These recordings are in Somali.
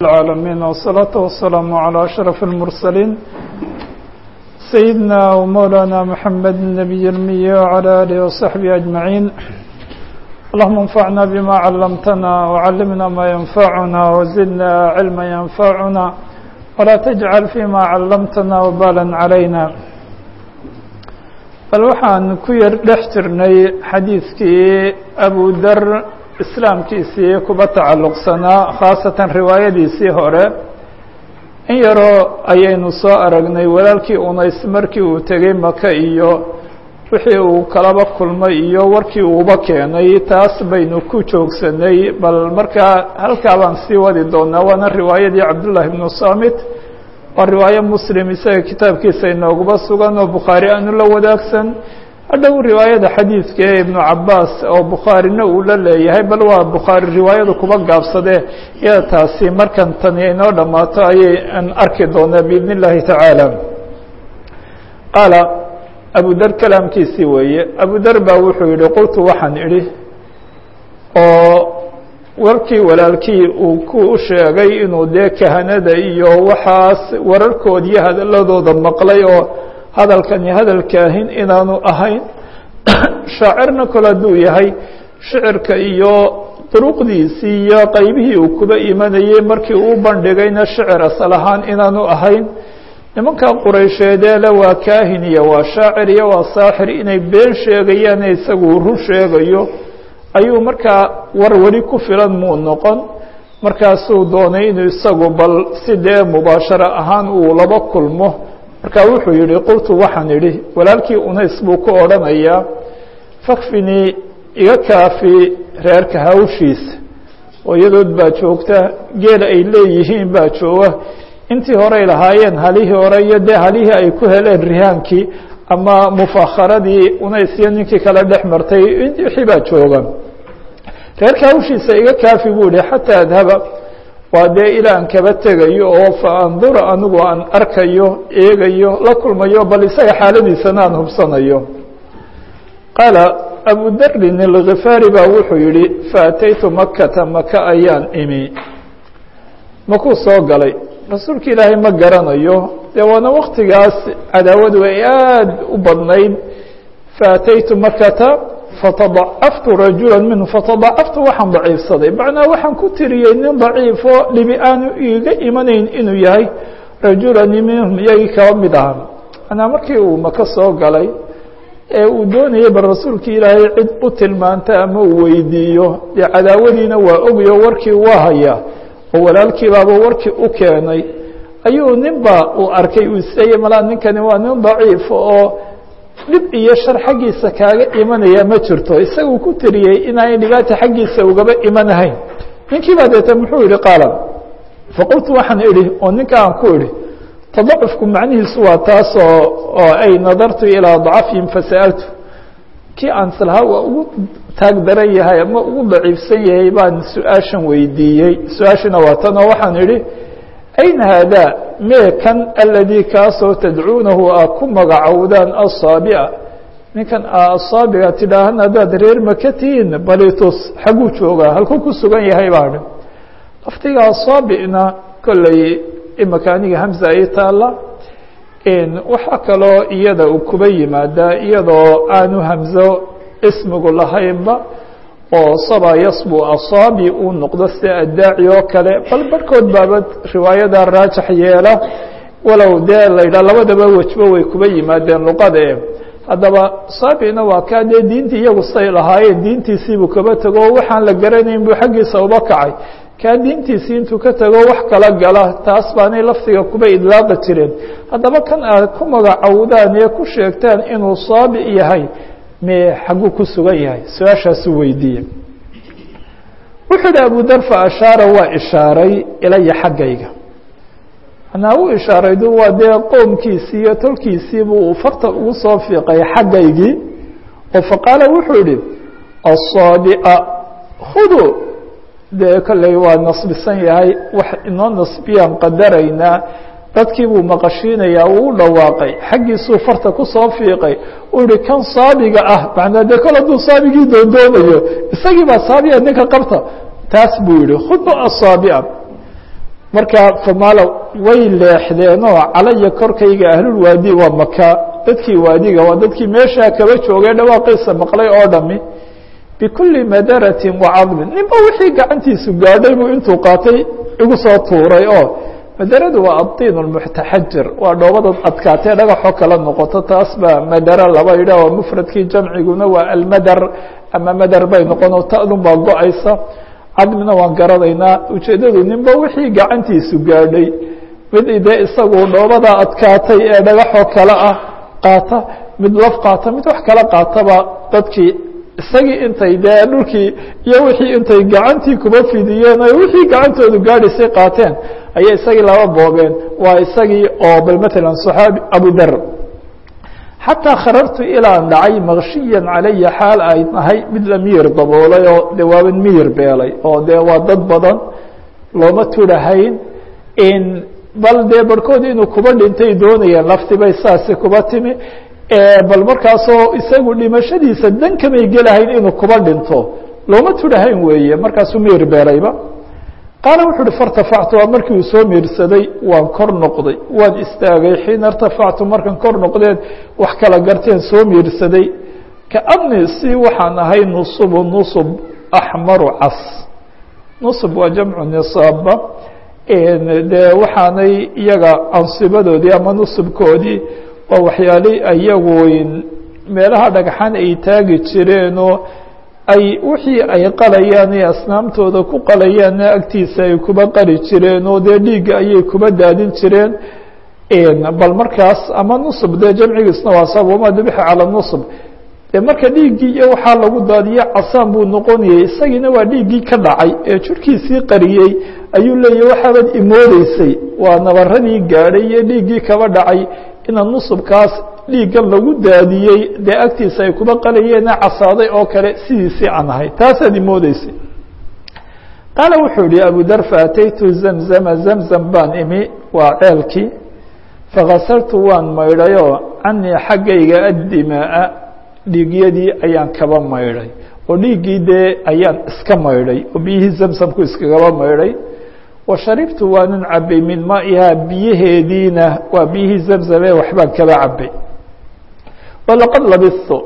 العالمين والصلاة والسلام على أشرف المرسلين سيدنا ومولانا محمد النبي المي وعلى آله وصحبه أجمعين اللهم انفعنا بما علمتنا وعلمنا ما ينفعنا وزدنا علما ينفعنا ولا تجعل فيما علمتنا وبالا علينا bal waxaan ku yar dhex jirnay xadiidkii abu dar islaamkiisii kuba tacalluqsanaa khaasatan riwaayadiisii hore in yaroo ayaynu soo aragnay walaalkii unays markii uu tegey maka iyo wixii uu kalaba kulmay iyo warkii uuba keenay taas baynu ku joogsanay bal markaa halkaa baan sii wadi doonaa waana riwaayadii cabdullaahi ibnu saamit waa riwaayo muslim isaga kitaabkiisa inooguba sugan oo bukhaari aanu la wadaagsan hadhow riwaayada xadiidka ee ibnu cabaas oo bukhaarina uu la leeyahay bal waa bukhaari riwaayadu kuba gaabsadee iyada taasi markan tani inoo dhammaato ayay an arki doonaa biidn اllahi tacaala qaala abu dar kalaamkiisii weeye abu dar baa wuxuu yihi qultu waxaan idhi oo warkii walaalkii uu ku sheegay inuu dee kahanada iyo waxaas wararkood iyo hadaladooda maqlay oo hadalkani hadal kaahin inaanu ahayn shaacirna kole hadduu yahay shicirka iyo duruqdiisii iyo qaybihii uu kuba imanayey markii uu bandhigayna shicir asal ahaan inaanu ahayn nimanka quraysheedeele waa kaahin iyo waa shaacir iyo waa saaxir inay been sheegayaane isagu run sheegayo ayuu markaa war weli ku filan muu noqon markaasuu doonay inuu isagu bal si dee mubaasharo ahaan uu laba kulmo markaa wuxuu yihi qultu waxaan idhi walaalkii unays buu ku odhanayaa fakfinii iga kaafi reerka hawshiisa hooyadood baa joogta geela ay leeyihiin baa jooga intii horey lahaayeen halihii hore iyo dee halihii ay ku heleen rihaankii ama mufakharadii unays iyo ninkii kale dhex martay wixii baa jooga reerka hawshiisa iga kaafi buu yihi xataa adhaba waa dee ilaa aan kaba tegayo oo fa andura anigu aan arkayo eegayo la kulmayo bal isaga xaaladiisana aan hubsanayo qaala abu darin alkhifaari baa wuxuu yihi faataytu makata maka ayaan imi makuu soo galay rasuulka ilaahay ma garanayo dee waana waktigaas cadaawadu ay aada u badnayd faataytu makata fatadacaftu rajula minhu fatadacaftu waxaan daciifsaday macnaa waxaan ku tiriyey nin daciifo dhibi aanu iiga imanayn inuu yahay rajulani minhum iyagii kaba mid aha manaa markii uu maka soo galay ee uu doonayay bal rasuulka ilaahay cid u tilmaanta ama uu weydiiyo dee cadaawadiina waa ogayo warkii waa hayaa oo walaalkiibaaba warkii u keenay ayuu ninba uu arkay uu isleeyay malaa ninkani waa nin daciifo oo dhib iyo shar xaggiisa kaaga imanaya ma jirto isaguu ku tiriyey inaanay dhibaata xaggiisa ugaba imanahayn ninkii baa deeta muxuu yihi qaala faqultu waxaan idhi oo ninka aan ku idhi tadacufku macnihiisu waa taasoo oo ay nadartu ilaa dacafihim fasa'altu kii aan islahaa waa ugu taag daran yahay ama ugu daciifsan yahay baan su-aashan weydiiyey su-aashina waa tan oo waxaan idhi ayna haadaa mee kan aladii kaasoo tadcuunahu aa ku magacowdaan asaabica ninkan aa asaabiga tidhaahan haddaad reer maka tihiin balitus xagguu joogaa halkuu ku sugan yahay baadhi laftiga asaabicna kolley imaka aniga hamza ay taalla waxaa kaloo iyada uu kuba yimaadaa iyadoo aanu hamzo ismigu lahaynba oo saba yasbu asaabi uu noqdo sida addaaci oo kale bal barhkood baaba riwaayada raajax yeela walow dee la yidhaha labadaba wejba way kuba yimaadeen luqada e haddaba saabina waa kaa dee diintii iyagu say lahaayeen diintiisiibuu kaba tego o waxaan la garanayn buu xaggiisa uba kacay kaa diintiisii intuu ka tego wax kala gala taas baanay laftiga kuba idlaaqi jireen haddaba kan aad ku magacowdaan ee ku sheegtaan inuu saabi yahay me xagguu ku sugan yahay su-aashaasuu weydiiyey wuxuu yihi abu dar fa ashaara waa ishaaray ilaya xaggayga manaa u ishaaraydu waa dee qoomkiisii iyo tolkiisiibuu uu farta ugu soo fiiqay xaggaygii oo faqaala wuxuu yihi asaabica hudu dee kolley waa nasbisan yahay wax inoo nasbiyaan qadaraynaa dadkii buu maqashiinayaa uu u dhawaaqay xaggiisuu farta ku soo fiiqay uu yihi kan saabiga ah macnaa dee kol hadduu saabigii doondoonayo isagii baa saabiga ninka qabta taas buu yihi khudba asaabica marka famaalo way leexdeenoo calaya korkayga ahlulwaadi waa maka dadkii waadiga waa dadkii meeshaa kaba joogay dhawaaqiisa maqlay oo dhami bikulli madaratin wacadmin ninba wixii gacantiisu gaadhay buu intuu qaatay igu soo tuuray oo madaradu waa addiin lmuxtaxajir waa dhoobadad adkaatee dhagaxoo kala noqoto taas baa madara laba yidhah oo mufradkii jamciguna waa almadar ama madar bay noqono ta'dun baa go-aysa cadmina waan garanaynaa ujeeddadu ninba wixii gacantiisu gaadhay mid dee isagu dhoobada adkaatay ee dhagaxoo kale ah qaata mid laf qaata mid wax kala qaataba dadkii isagii intay dee dhulkii iyo wixii intay gacantii kuba fidiyeen o wixii gacantoodu gaadhaysay qaateen ayay isagii laba boobeen waa isagii oo bal matalan صaxaabi abudar xataa kharartu ilaan dhacay makshiyan calaya xaal ay nahay mid la miyir daboolay oo de waaban miyir beelay oo dee waa dad badan looma turahayn bal dee barhkood inuu kuba dhintay doonayeen laftibay saasi kuba timi bal markaasoo isagu dhimashadiisa dan kamay gelahayn inuu kuba dhinto looma turahayn weeye markaasuu miyir beelayba qaala wuxu uhi fairtafactu waa markii uu soo miirsaday waan kor noqday waan istaagay xiina irtafactu markan kor noqdeen wax kala garteen soo miirsaday kaanii si waxaan ahay nusubu nusub axmaru cas nusub waa jamcu nisaaba dee waxaanay iyaga ansibadoodii ama nusubkoodii waa waxyaali iyagu meelaha dhagxan ay taagi jireenoo ay wixii ay qalayaan ee asnaamtooda ku qalayaanna agtiisa ay kuba qali jireen oo dee dhiigga ayay kuba daadin jireen bal markaas ama nusub dee jamcigiisna waa sab wama dubixa cala nusub dee marka dhiiggii iyo waxaa lagu daadiye casaan buu noqonayay isagiina waa dhiiggii ka dhacay ee jirhkiisii qariyey ayuu leeyahy waxaabaad imoodeysay waa nabaradii gaadhay iyo dhiiggii kaba dhacay ina nusubkaas dhiiggan lagu daadiyey dee agtiisa ay kuba qalayeena casaaday oo kale sidiisii aan ahay taasaad imoodeysay qaala wuxuu yihi abu dar faataytu zamzama zamzam baan imi waa ceelkii fakasartu waan maydhayoo canii xaggayga addimaa dhiigyadii ayaan kaba maydhay oo dhiiggii dee ayaan iska maydhay oo biyihii zamsamku iskagaba maydhay wa sharibtu waanan cabay min maa'ihaa biyaheediina waa biyihii zamzame waxbaan kaba cabay walaqad labistu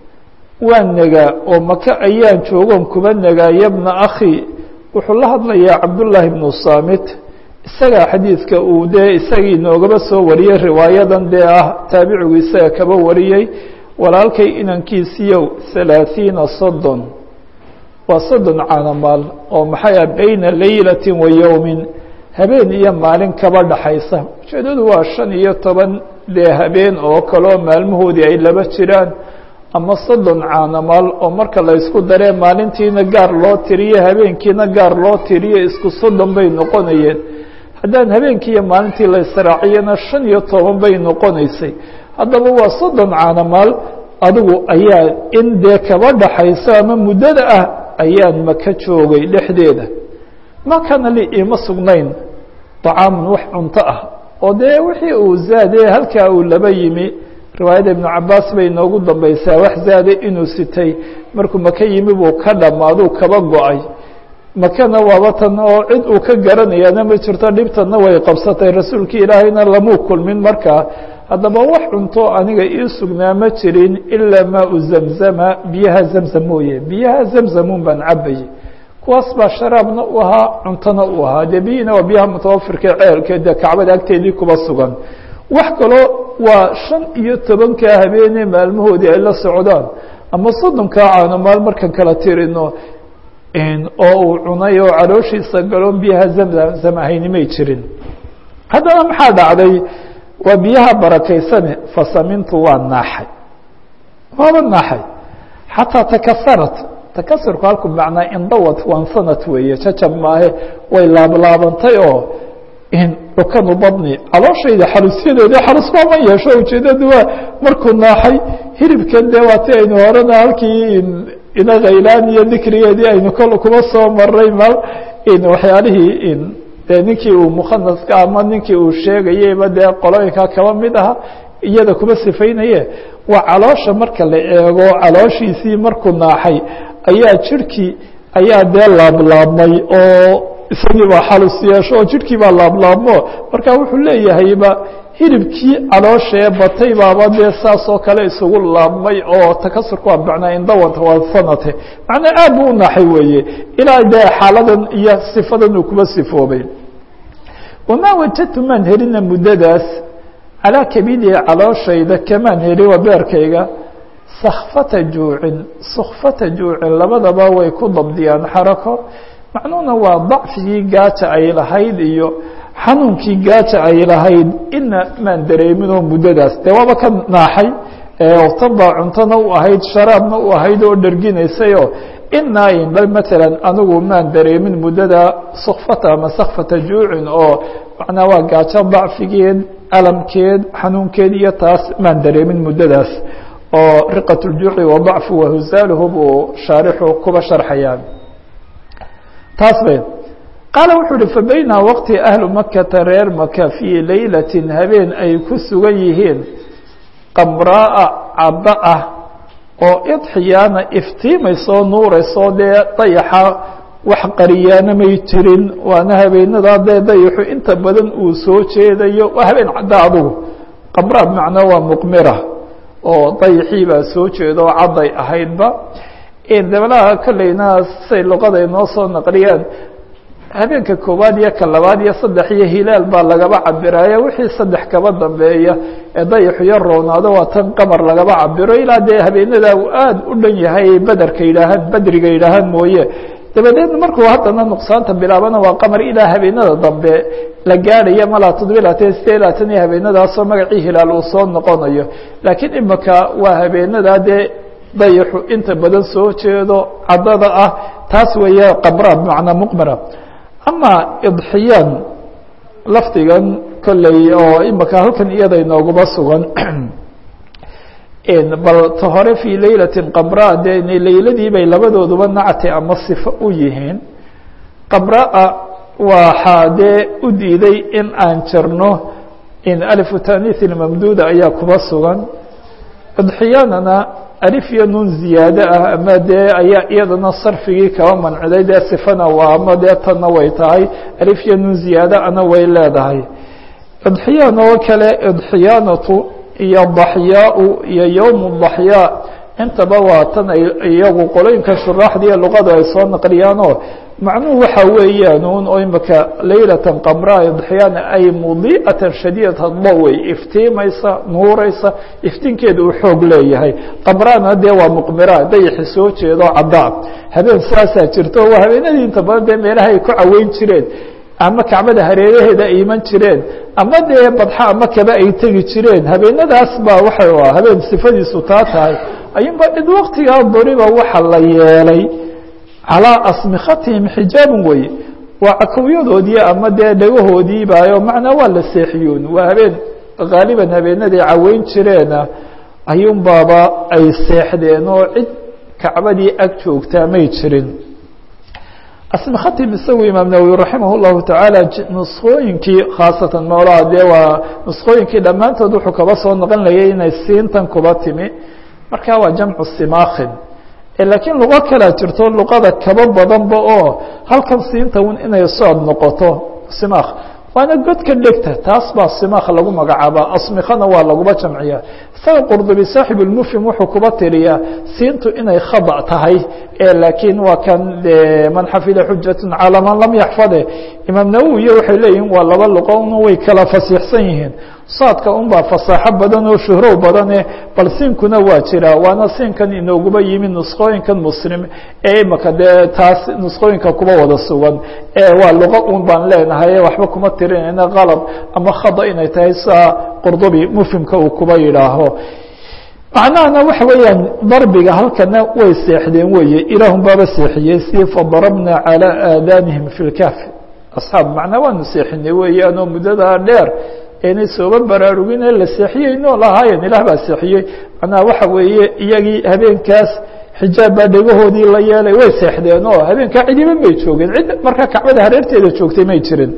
waan negaa oo maka ayaan joogoon kuba negaa yabna akhi wuxuu la hadlayaa cabdullaahi bnu saamit isagaa xadiidka uu dee isagii noogaba soo wariyey riwaayadan dee ah taabicigu isaga kaba wariyey walaalkay inankiisiiyow halaaثiina soddon waa soddon caanamaal oo maxay ah bayna laylati wa yowmin habeen iyo maalin kaba dhaxaysa ujeedadu waa shan iyo toban dee habeen oo kaleo maalmahoodii ay laba jiraan ama soddon caanamaal oo marka la ysku daree maalintiina gaar loo tiriyo habeenkiina gaar loo tiriyo isku soddon bay noqonayeen haddaan habeenkii iyo maalintii la israaciyana shan iyo toban bay noqonaysay haddaba waa soddon caanamaal adigu ayaa in dee kaba dhaxayso ama muddada ah ayaan maka joogay dhexdeeda ma kana li iima sugnayn طacaamun wax cunto ah oo dee wixii uu zaade halkaa uu laba yimi riwaayadda ibnu cabaas bay noogu dambaysaa wax zaade inuu sitay markuu maka yimi buu ka dhammaaduu kaba go-ay makana waaba tan oo cid uu ka garanayaana ma jirto dhibtanna way qabsatay rasuulkii ilaahayna lamuu kulmin markaa haddaba wax cunto aniga ii sugnaa ma jirin ilaa maau zamzama biyaha zamzam mooye biyaha zamzamun baan cabayay kuwaas baa sharaabna u ahaa cuntona u ahaa dee biyihina waa biyaha mutawafirka ceelka dee kacbada agteedii kuba sugan wax kaloo waa shan iyo tobankaa habeenee maalmahoodii ay la socdaan ama soddonkaa caano maal markan kala tirino oo uu cunay oo calooshiisa galoon biyaha zamzam ahayni may jirin haddana maxaa dhacday waa biyaha barakaysane fasamintu waa naaxay waaba naaxay xataa takasarat takasurku halku macnaa indawad wansanat weeye jajab maahe way laablaabantay oo rukanu badni calooshayda xarusyadeeda xarusba ma yeesho ujeedadu waa markuu naaxay hilibkan dee waati aynu horena halkii ina khaylaan iyo dikrigeedii aynu kol kuma soo maray mal waxyaalihii dee ninkii uu mukhanaska ama ninkii uu sheegayeyba dee qolooyinka kaba mid aha iyada kuma sifaynaye waa caloosha marka la eego calooshiisii markuu naaxay ayaa jirhkii ayaa dee laablaabmay oo isagii baa xalus yeesho oo jidhkii baa laablaabmo marka wuxuu leeyahayba hilibkii calooshee batay baaba dee saas oo kale isugu laabmay oo takasurka waa macnaa indawanta waa sanate macnaa aad buu u naaxay weeye ilaa dee xaaladan iyo sifadan uu kuba sifoobay wamaa wajadtu maan helina muddadaas calaa kabidii calooshayda kamaan heli waa beerkayga sakfata juucin sukfata juucin labadaba way ku dabdiyaan xarako macnuhuna waa dacfigii gaaja ay lahayd iyo xanuunkii gaaja ay lahayd ina maan dareeminoo muddadaas dee waaba ka naaxay tan baa cuntona u ahayd sharaabna u ahayd oo dherginaysayoo inaa inba maalan anigu maan dareemin muddada sukfata ama sakfata juucin oo macnaa waa gaajo dacfigeed alamkeed xanuunkeed iyo taas maan dareemin muddadaas oo riqat ljuuci wa dacfu wahusaaluhu buu shaarixu kuba sharxayaa taas bay qaala wuxuu uhi fabayna waqti ahlu makata reer maka fii laylatin habeen ay ku sugan yihiin qamraa cadda ah oo idxiyaana iftiimaysoo nuuraysoo dee dayaxa wax qariyaana may jirin waana habeenadaa dee dayaxu inta badan uu soo jeedayo waa habeen cadda adugu qamraa bimacnaa waa muqmira oo dayaxii baa soo jeeda oo cadday ahaydba dabalaha kolleyna say luqada inoo soo naqliyaan habeenka koowaad iyo ka labaad iyo saddex iyo hilaal baa lagaba cabiraya wixii saddex kaba dambeeya ee dayaxu yar roonaado waa tan qamar lagaba cabiro ilaa dee habeenada uu aada u dhan yahay baderka yidhaahaan badriga yidhaahaan mooye dabadeedna markuu haddana nuqsaanta bilaabana waa qamar ilaa habeenada dambe la gaadhaya malaa toddobiy labaatan sideed labaatan iyo habeenadaasoo magacii hilaal uu soo noqonayo laakiin imika waa habeenadaa dee dayaxu inta badan soo jeedo caddada ah taas weeye qamra bimacnaa muqmira ama idxiyaan lafdigan kolley oo imika halkan iyada inooguba sugan bal ta hore fii laylatin qamraa dee layladii bay labadooduba nacti ama sifo u yihiin qamraa waxaa dee u diiday in aan jarno in alifu taaniis mamduuda ayaa kuba sugan idxiyaanana alif iyo nun ziyaade ah ama dee ayaa iyadana sarfigii kaba manciday dee sifana waa ama dee tanna way tahay alif iyo nun ziyaade ana way leedahay idxiyaan oo kale idxiyaanatu iyo daxyaau iyo yowm daxyaa intaba waa tan ay iyagu qolooyinka shuraaxdiiyo luqada ay soo naqliyaanoo macnuhu waxa weeyaan un oo imika laylatan qamraa idxiyaana ay mudiicatan shadiidata dawey iftiimaysa nuuraysa iftiinkeeda uu xoog leeyahay qamraana dee waa muqmira dayaxi soo jeedo caddaa habeen saasaa jirto waa habeenadii inta badan dee meelaha ay ku caweyn jireen ama kacbada hareeraheeda ay iman jireen ama dee badxa ama kaba ay tegi jireen habeenadaas baa waxa habeen sifadiisu taa tahay ayunba id waktigaa doriba waxa la yeelay calىa asmikhatihim xijaabun weye waa cakowyadoodii ama dee dhagahoodiibaayo macnaa waa la seexiyuun waa habeen haaliban habeenaday caweyn jireena ayuun baaba ay seexdeen oo cid kacbadii ag joogtaa may jirin asmikhatihim isagu imaam nawowi raximah اllahu tacaala nuskhooyinkii khaasatan moolaha dee waa nuskhooyinkii dhammaantood wuxuu kaba soo noqon layay inay siintan kuba timi marka waa jamcu simaakhin laakiin luqo kalea jirto luqada kaba badanba oo halkan siinta un inay sood noqoto simaakh waana godka dhegta taas baa simaakh lagu magacaaba asmikhana waa laguba jamciya isaga qurdubi saaxib lmufhim wuxuu kuba tiriyaa siintu inay khada tahay laakiin waa kan man xafida xujat calaa man lam yaxfade imaam nawowiya waxay leeyihin waa laba luqo un way kala fasiixsan yihiin saadka un baa fasaaxo badan oo shuhrow badane bal siinkuna waa jira waana siinkan inooguba yimi nusqooyinkan muslim ee imaka dee taas nusqooyinka kuba wada sugan waa luqo un baan leenahay waxba kuma tirinayna qalab ama khada inay tahay saa qurdubi mufhimka uu kuba yidhaaho macnahana waxa weeyaan darbiga halkana way seexdeen weye ilaahun baaba seexiyey si fadarabna calىa aadanihim fi lkahfi asxaab macnaa waanu seexinay weeyaanoo muddadaa dheer inay sooba baraarugin ee la seexiyey nool ahaayeen ilaah baa seexiyey macnaha waxa weeye iyagii habeenkaas xijaab baa dhegahoodii la yeelay way seexdeen oo habeenkaa cidiba may joogeen cid markaa kacbada hareerteeda joogtay may jirin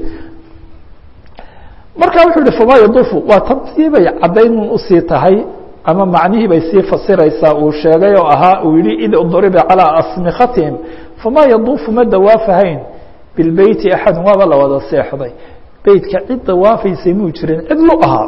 marka wuxuu yihi famaa yadufu waa tantii bay caddaynun usii tahay ama macnihii bay sii fasiraysaa uu sheegay oo ahaa uu yihi id duriba calىa asmikhatihim famaa yaduufu ma dawaafahayn bilbeyti axadun waaba la wada seexday beytka cid dawaafaysay muu jirin cid lu ahaa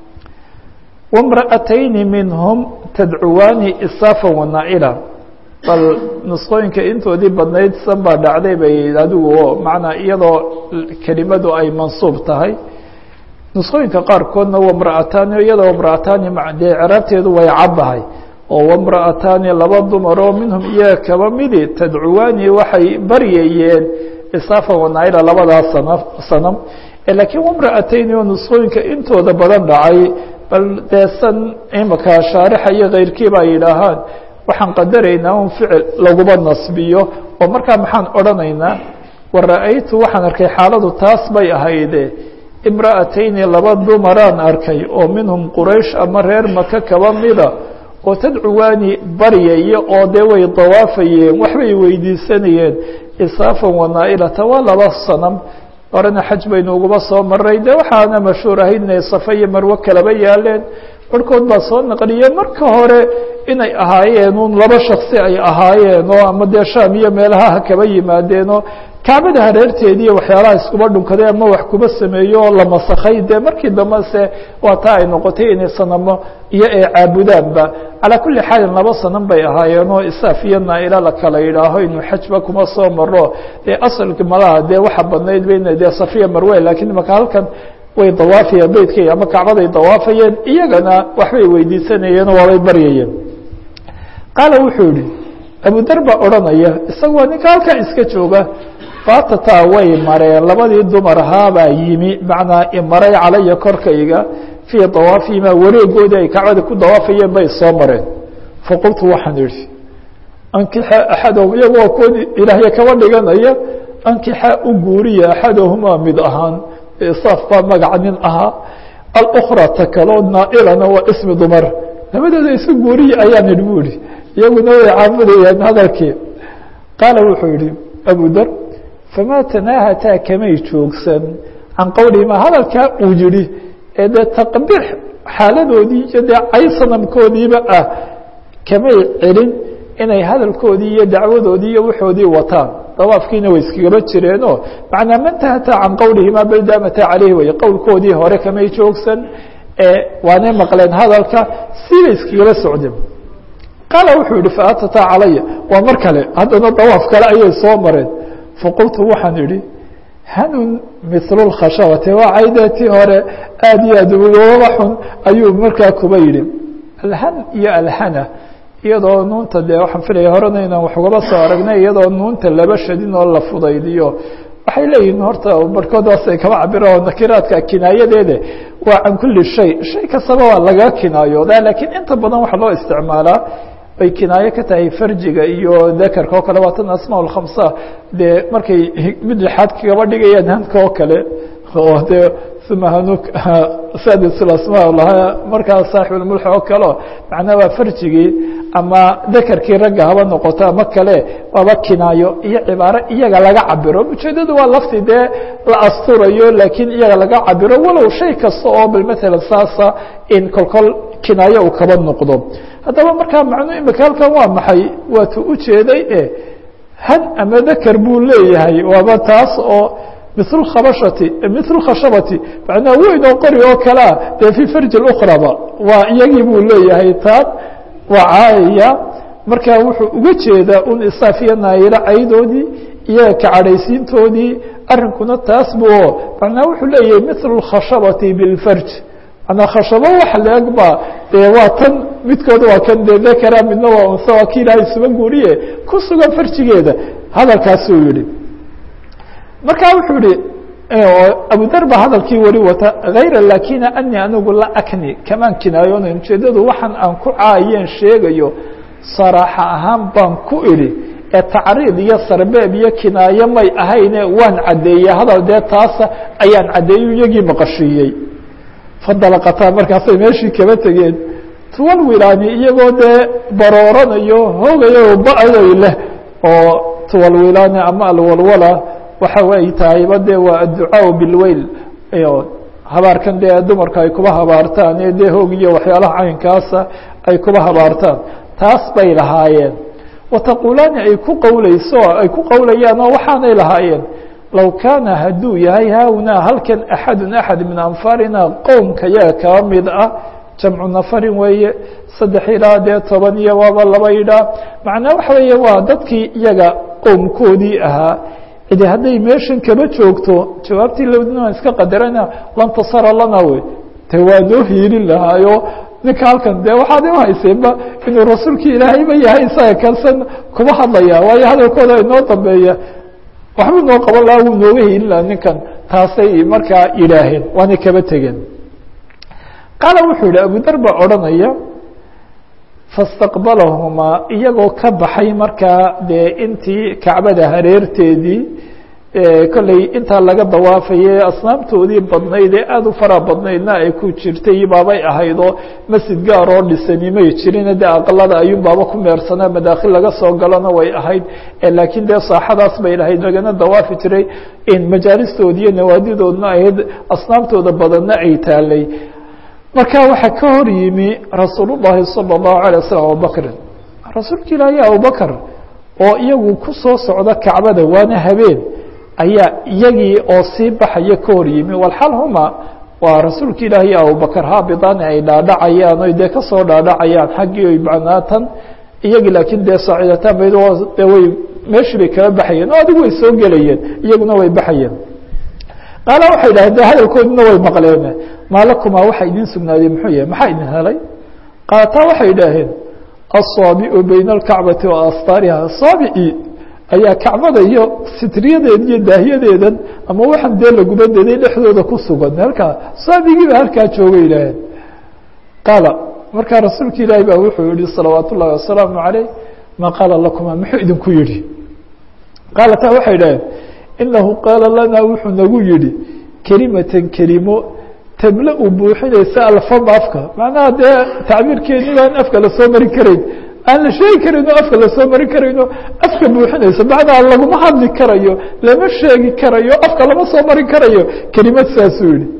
wamra'atayni minhum tadcuwaani isaafan wanaa-ila bal nusqooyinka intoodii badnayd san baa dhacday bay adigu oo macnaa iyadoo kelimadu ay mansuub tahay nusqooyinka qaarkoodna wamra'ataani iyadoo wamra'ataani dee ciraabteedu way caddahay oo wamra'ataani laba dumaroo minhum iyaga kaba midi tadcuwaani waxay baryayeen isaafan wanaa-ila labadaas sana sanam laakiin wamra'atayni oo nusqooyinka intooda badan dhacay bal dee san imaka shaarixa iyo keyrkii baa yidhaahaan waxaan qadaraynaa un ficil laguma nasbiyo oo markaa maxaan odhanaynaa wa ra-aytu waxaan arkay xaaladu taas bay ahayde imra'atayni laba dumaraan arkay oo minhum quraysh ama reer maka kaba mida oo tadcuwaani baryaya oo dee way dawaafayeen waxbay weydiisanayeen isaafan wanaa-ilata waa laba sanam horena xaj baynu uguba soo maray de waxaana mashhuur ahayd inay safa iyo marwo kalaba yaaleen barhkood baa soo naqliyeen marka hore inay ahaayeen un laba shaksi ay ahaayeen oo ama dee shaam iyo meelaha ha kaba yimaadeenoo kacbada hareerteedii iyo waxyaalaha iskuba dhunkaday ama wax kuba sameeyo oo la masakhay dee markii dambe se waa taa ay noqotay inay sanamo iyo ay caabudaanba calaa kulli xaalin laba sanan bay ahaayeen oo isaaf iyo naa-ila la kala yidhaaho inuu xajba kuma soo maro dee asalki malaha dee waxa badnayd bayna dee safiya marwe lakiin imaka halkan way dawaafayeen beytkay ama kacbaday dawaafayeen iyagana waxbay weydiisanayeenoo waabay baryayeen qaala wuxuu yihi abudar baa odhanaya isagoo ninka halkan iska jooga faatataa way mareen labadii dumar ahaabaa yimi macnaa imaray calaya korkayga fii dawaafihima wareegoodii ay kacbada ku dawaafayeen bay soo mareen faqultu waxaan idhi ankixa axadahum iyagoo kood ilaahya kaba dhiganaya ankixa u guuriya axadahumaa mid ahaan isaaf baa magaca nin ahaa alukra ta kaloo naa-ilana waa ismi dumar labadooda isu guuriya ayaan idhi bu ihi iyaguna way caabudayaan hadalkii qaala wuxuu yihi abudar famaa tanaahataa kamay joogsan can qowlihima hadalkaa uu yihi ee dee taqbiix xaaladoodii iyo dee cay sanamkoodiiba ah kamay celin inay hadalkoodii iyo dacwadoodii iyo waxoodii wataan dawaafkiina way iskagaba jireenoo macnaa man tahataa can qowlihima bal daamata caleyhi way qowlkoodii hore kamay joogsan waanay maqleen hadalka siibay iskagaba socdeen qaala wuxuu yihi faatataa calaya waa mar kale haddana dawaaf kale ayay soo mareen faqultu waxaan idhi hanun mithlu lkhashabati waa caydeetii hore aada iyo aad ugaba xun ayuu markaa kuba yidhi alhan iyo alhana iyadoo nuunta dee waxaan filaya horena inaan wax ugaba soo aragnay iyadoo nuunta laba shadin oo la fudaydiyo waxay leeyihiin horta barhkoodaasay kaba cabira oo nakiraadka kinaayadeede waa can kuli shay shay kastaba waa laga kinaayoodaa laakiin inta badan waxaa loo isticmaalaa bay kinaayo ka tahay farjiga iyo dakarka oo kale waa tan asmaa lkhamsa dee markay mid lixaad kagaba dhigayaan hanka oo kale oo dee uma hanuk sadis asmaa lahaa markaa saaxibulmulx oo kaleo macnaa waa farjigii ama dakarkii ragga haba noqoto ama kale waaba kinaayo iyo cibaaro iyaga laga cabiro ujeedadu waa lafti dee la asturayo laakiin iyaga laga cabiro walow shay kasta oo bal maalan saasa in kolkol kinaayo uu kaba noqdo haddaba markaa macnu imika halkan waa maxay waatu ujeeday e han ama dakar buu leeyahay waaba taas oo mil khabashati mil khashabati macnaha weyn oo qori oo kalea dee fii farji ukraba waa iyagii buu leeyahay taan waa caayaya marka wuxuu uga jeedaa un isaafiya naayilo caydoodii iyaga kacadhaysiintoodii arrinkuna taas bu macnaha wuxuu leeyahay mil khashabati bilfarj manaa khashabo wax leeg ba dee waa tan midkooda waa kan dee dakara midna waa unsa waa ki ilaahay suba guuriye ku sugan farjigeeda hadalkaasuu yihi marka wuxuu yihi abudar ba hadalkii weli wata hayra lakina ani anigu la akni kamaan kinaayonayn ujeedadu waxaan aan ku caayeen sheegayo saraaxa ahaan baan ku idhi ee tacriid iyo sarbeeb iyo kinaayo may ahayne waan caddeeyey hadal dee taasa ayaan caddeeyo iyagii maqashiiyey fadalaqataa markaasay meeshii kaba tegeen tuwal wilaani iyagoo dee barooranayo hoogayo ba-day leh oo tuwal wilaani ama alwalwala waxa ay tahayba dee waa adducaa bilweyl habaarkan dee dumarka ay kuba habaartaan ee dee hoog iyo waxyaalaha caynkaasa ay kuba habaartaan taas bay lahaayeen wataquulaani ay ku qowleyso ay ku qowlayaan oo waxaanay lahaayeen low kaana hadduu yahay haahunaa halkan axadu axad min anfaarina qowmka yaga kaba mid ah jamcu nafarin weeye saddex ilaa dee toban iyo waaba laba idhaa macnaa waxa weeye waa dadkii iyaga qowmkoodii ahaa cidi hadday meeshan kaba joogto jawaabtii lowdina waan iska qadarana lantasara lana wey de waa noo hiilin lahaayo ninka halkan de waxaad u hayseenba inuu rasuulkii ilaahayba yahay isaga kalsan kuma hadlaya waayo hadalkooda inoo dambeeya waxbuu noo qaban lahaa wuu nooga hiilin lahaa ninkan taasay markaa yidhaaheen waanay kaba tegeen qaala wuxuu yihi abudar baa odhanaya fastaqbalahumaa iyagoo ka baxay markaa dee intii kacbada hareerteedii kolley intaa laga dawaafayay asnaamtoodii badnayd ee aada u fara badnaydna ay ku jirtay baabay ahaydoo masjid gaar oo dhisani may jirin dee aqalada ayuun baaba ku meersanaa madaakhil laga soo galona way ahayd laakiin dee saaxadaas bay lahayd lagana dawaafi jiray majaalistoodi iyo nawaadidoodna ahayd asnaamtooda badanna ay taalay marka waxaa ka hor yimi rasuul الlahi salى الlahu عalيه waslm abubakrin rasuulka ilaahi abubakr oo iyagu ku soo socda kacbada waana habeen ayaa iyagii oo sii baxaya ka hor yimi walxal huma waa rasuulka ilaahi iyo abubakr haabidani ay dhaadhacayaan oy dee kasoo dhaadhacayaan xaggii oy macnaatan iyagii laakiin dee saacidataan ba de way meeshii bay kala baxayeen oo adigu way soo gelayeen iyaguna way baxayeen qaala waxay dhahdeen de hadalkoodina way maqleen maa lakumaa waxa idin sugnaaday muxuu yahay maxaa idin helay qaataa waxay idhaaheen asaabicu bayna alkacbati wa astaariha saabici ayaa kacbada iyo sitriyadeeda iyo daahiyadeedan ama waxaan dee laguba deday dhexdooda ku sugan halkaa saabigiiba halkaa jooga idhaaheen qaala markaa rasuulka ilaahi baa wuxuu yihi salawaat ullahi wasalaamu caleyh maa qaala lakumaa muxuu idinku yihi qaalataa waxay idhaheen inahu qaala lanaa wuxuu nagu yihi kelimatan kelimo tamla u buuxinaysa alfama afka macnaha dee tacbiirkeeni baan afka lasoo marin karayn aan la sheegi karayno afka lasoo marin karayno afka buuxinaysa macnaha laguma hadli karayo lama sheegi karayo afka lama soo marin karayo kelimad saasuu yihi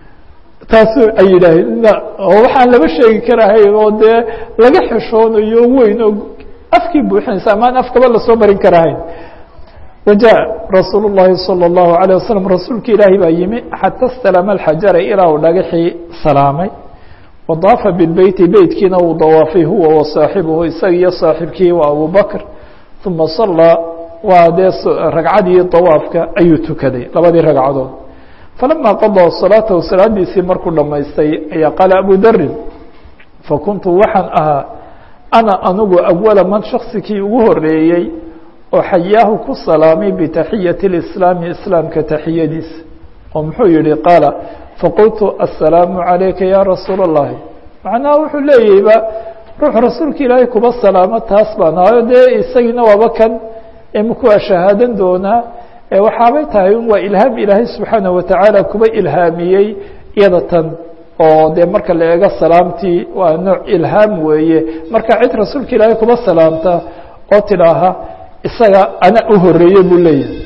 taasu ay yidhaaheen oo waxaan lama sheegi karahayn oo dee laga xishoonayo weyn oo afkii buuxinaysa amaan afkaba lasoo marin karahayn wajaء rasuul الlahi salى الlahu عalيه waslm rasuulka ilaahi baa yimi xata اstalama اxajara ilaa uu dhagaxii salaamay wadaafa bibeyti beytkiina uu dawaafay huwa wa saaxibuhu isaga iyo saaxibkii waa abu bakr uma salaa waa dee ragcadii dawaafka ayuu tukaday labadii ragcadood falama qaضىa salaatahu salaadiisii markuu dhamaystay ayaa qaala abu darin fakuntu waxaan ahaa ana anigu awala man shaksikii ugu horeeyey oo xayaahu ku salaamay bitaxiyati اlislaami islaamka taxiyadiisa oo muxuu yihi qaala faqultu aلsalaamu عalayka ya rasuul الlahi macnaha wuxuu leeyahayba ruux rasuulka ilaahay kuba salaamo taas baan ahayo dee isagiina waaba kan imikuwaa shahaadan doonaa waxaabay tahay waa ilhaam ilaahay subxaanaه watacaala kuba ilhaamiyey iyada tan oo dee marka la eego salaamtii waa nooc ilhaam weeye marka cid rasuulka ilaahay kuba salaamta oo tidhaaha isaga ana u horeeye buu leeyahay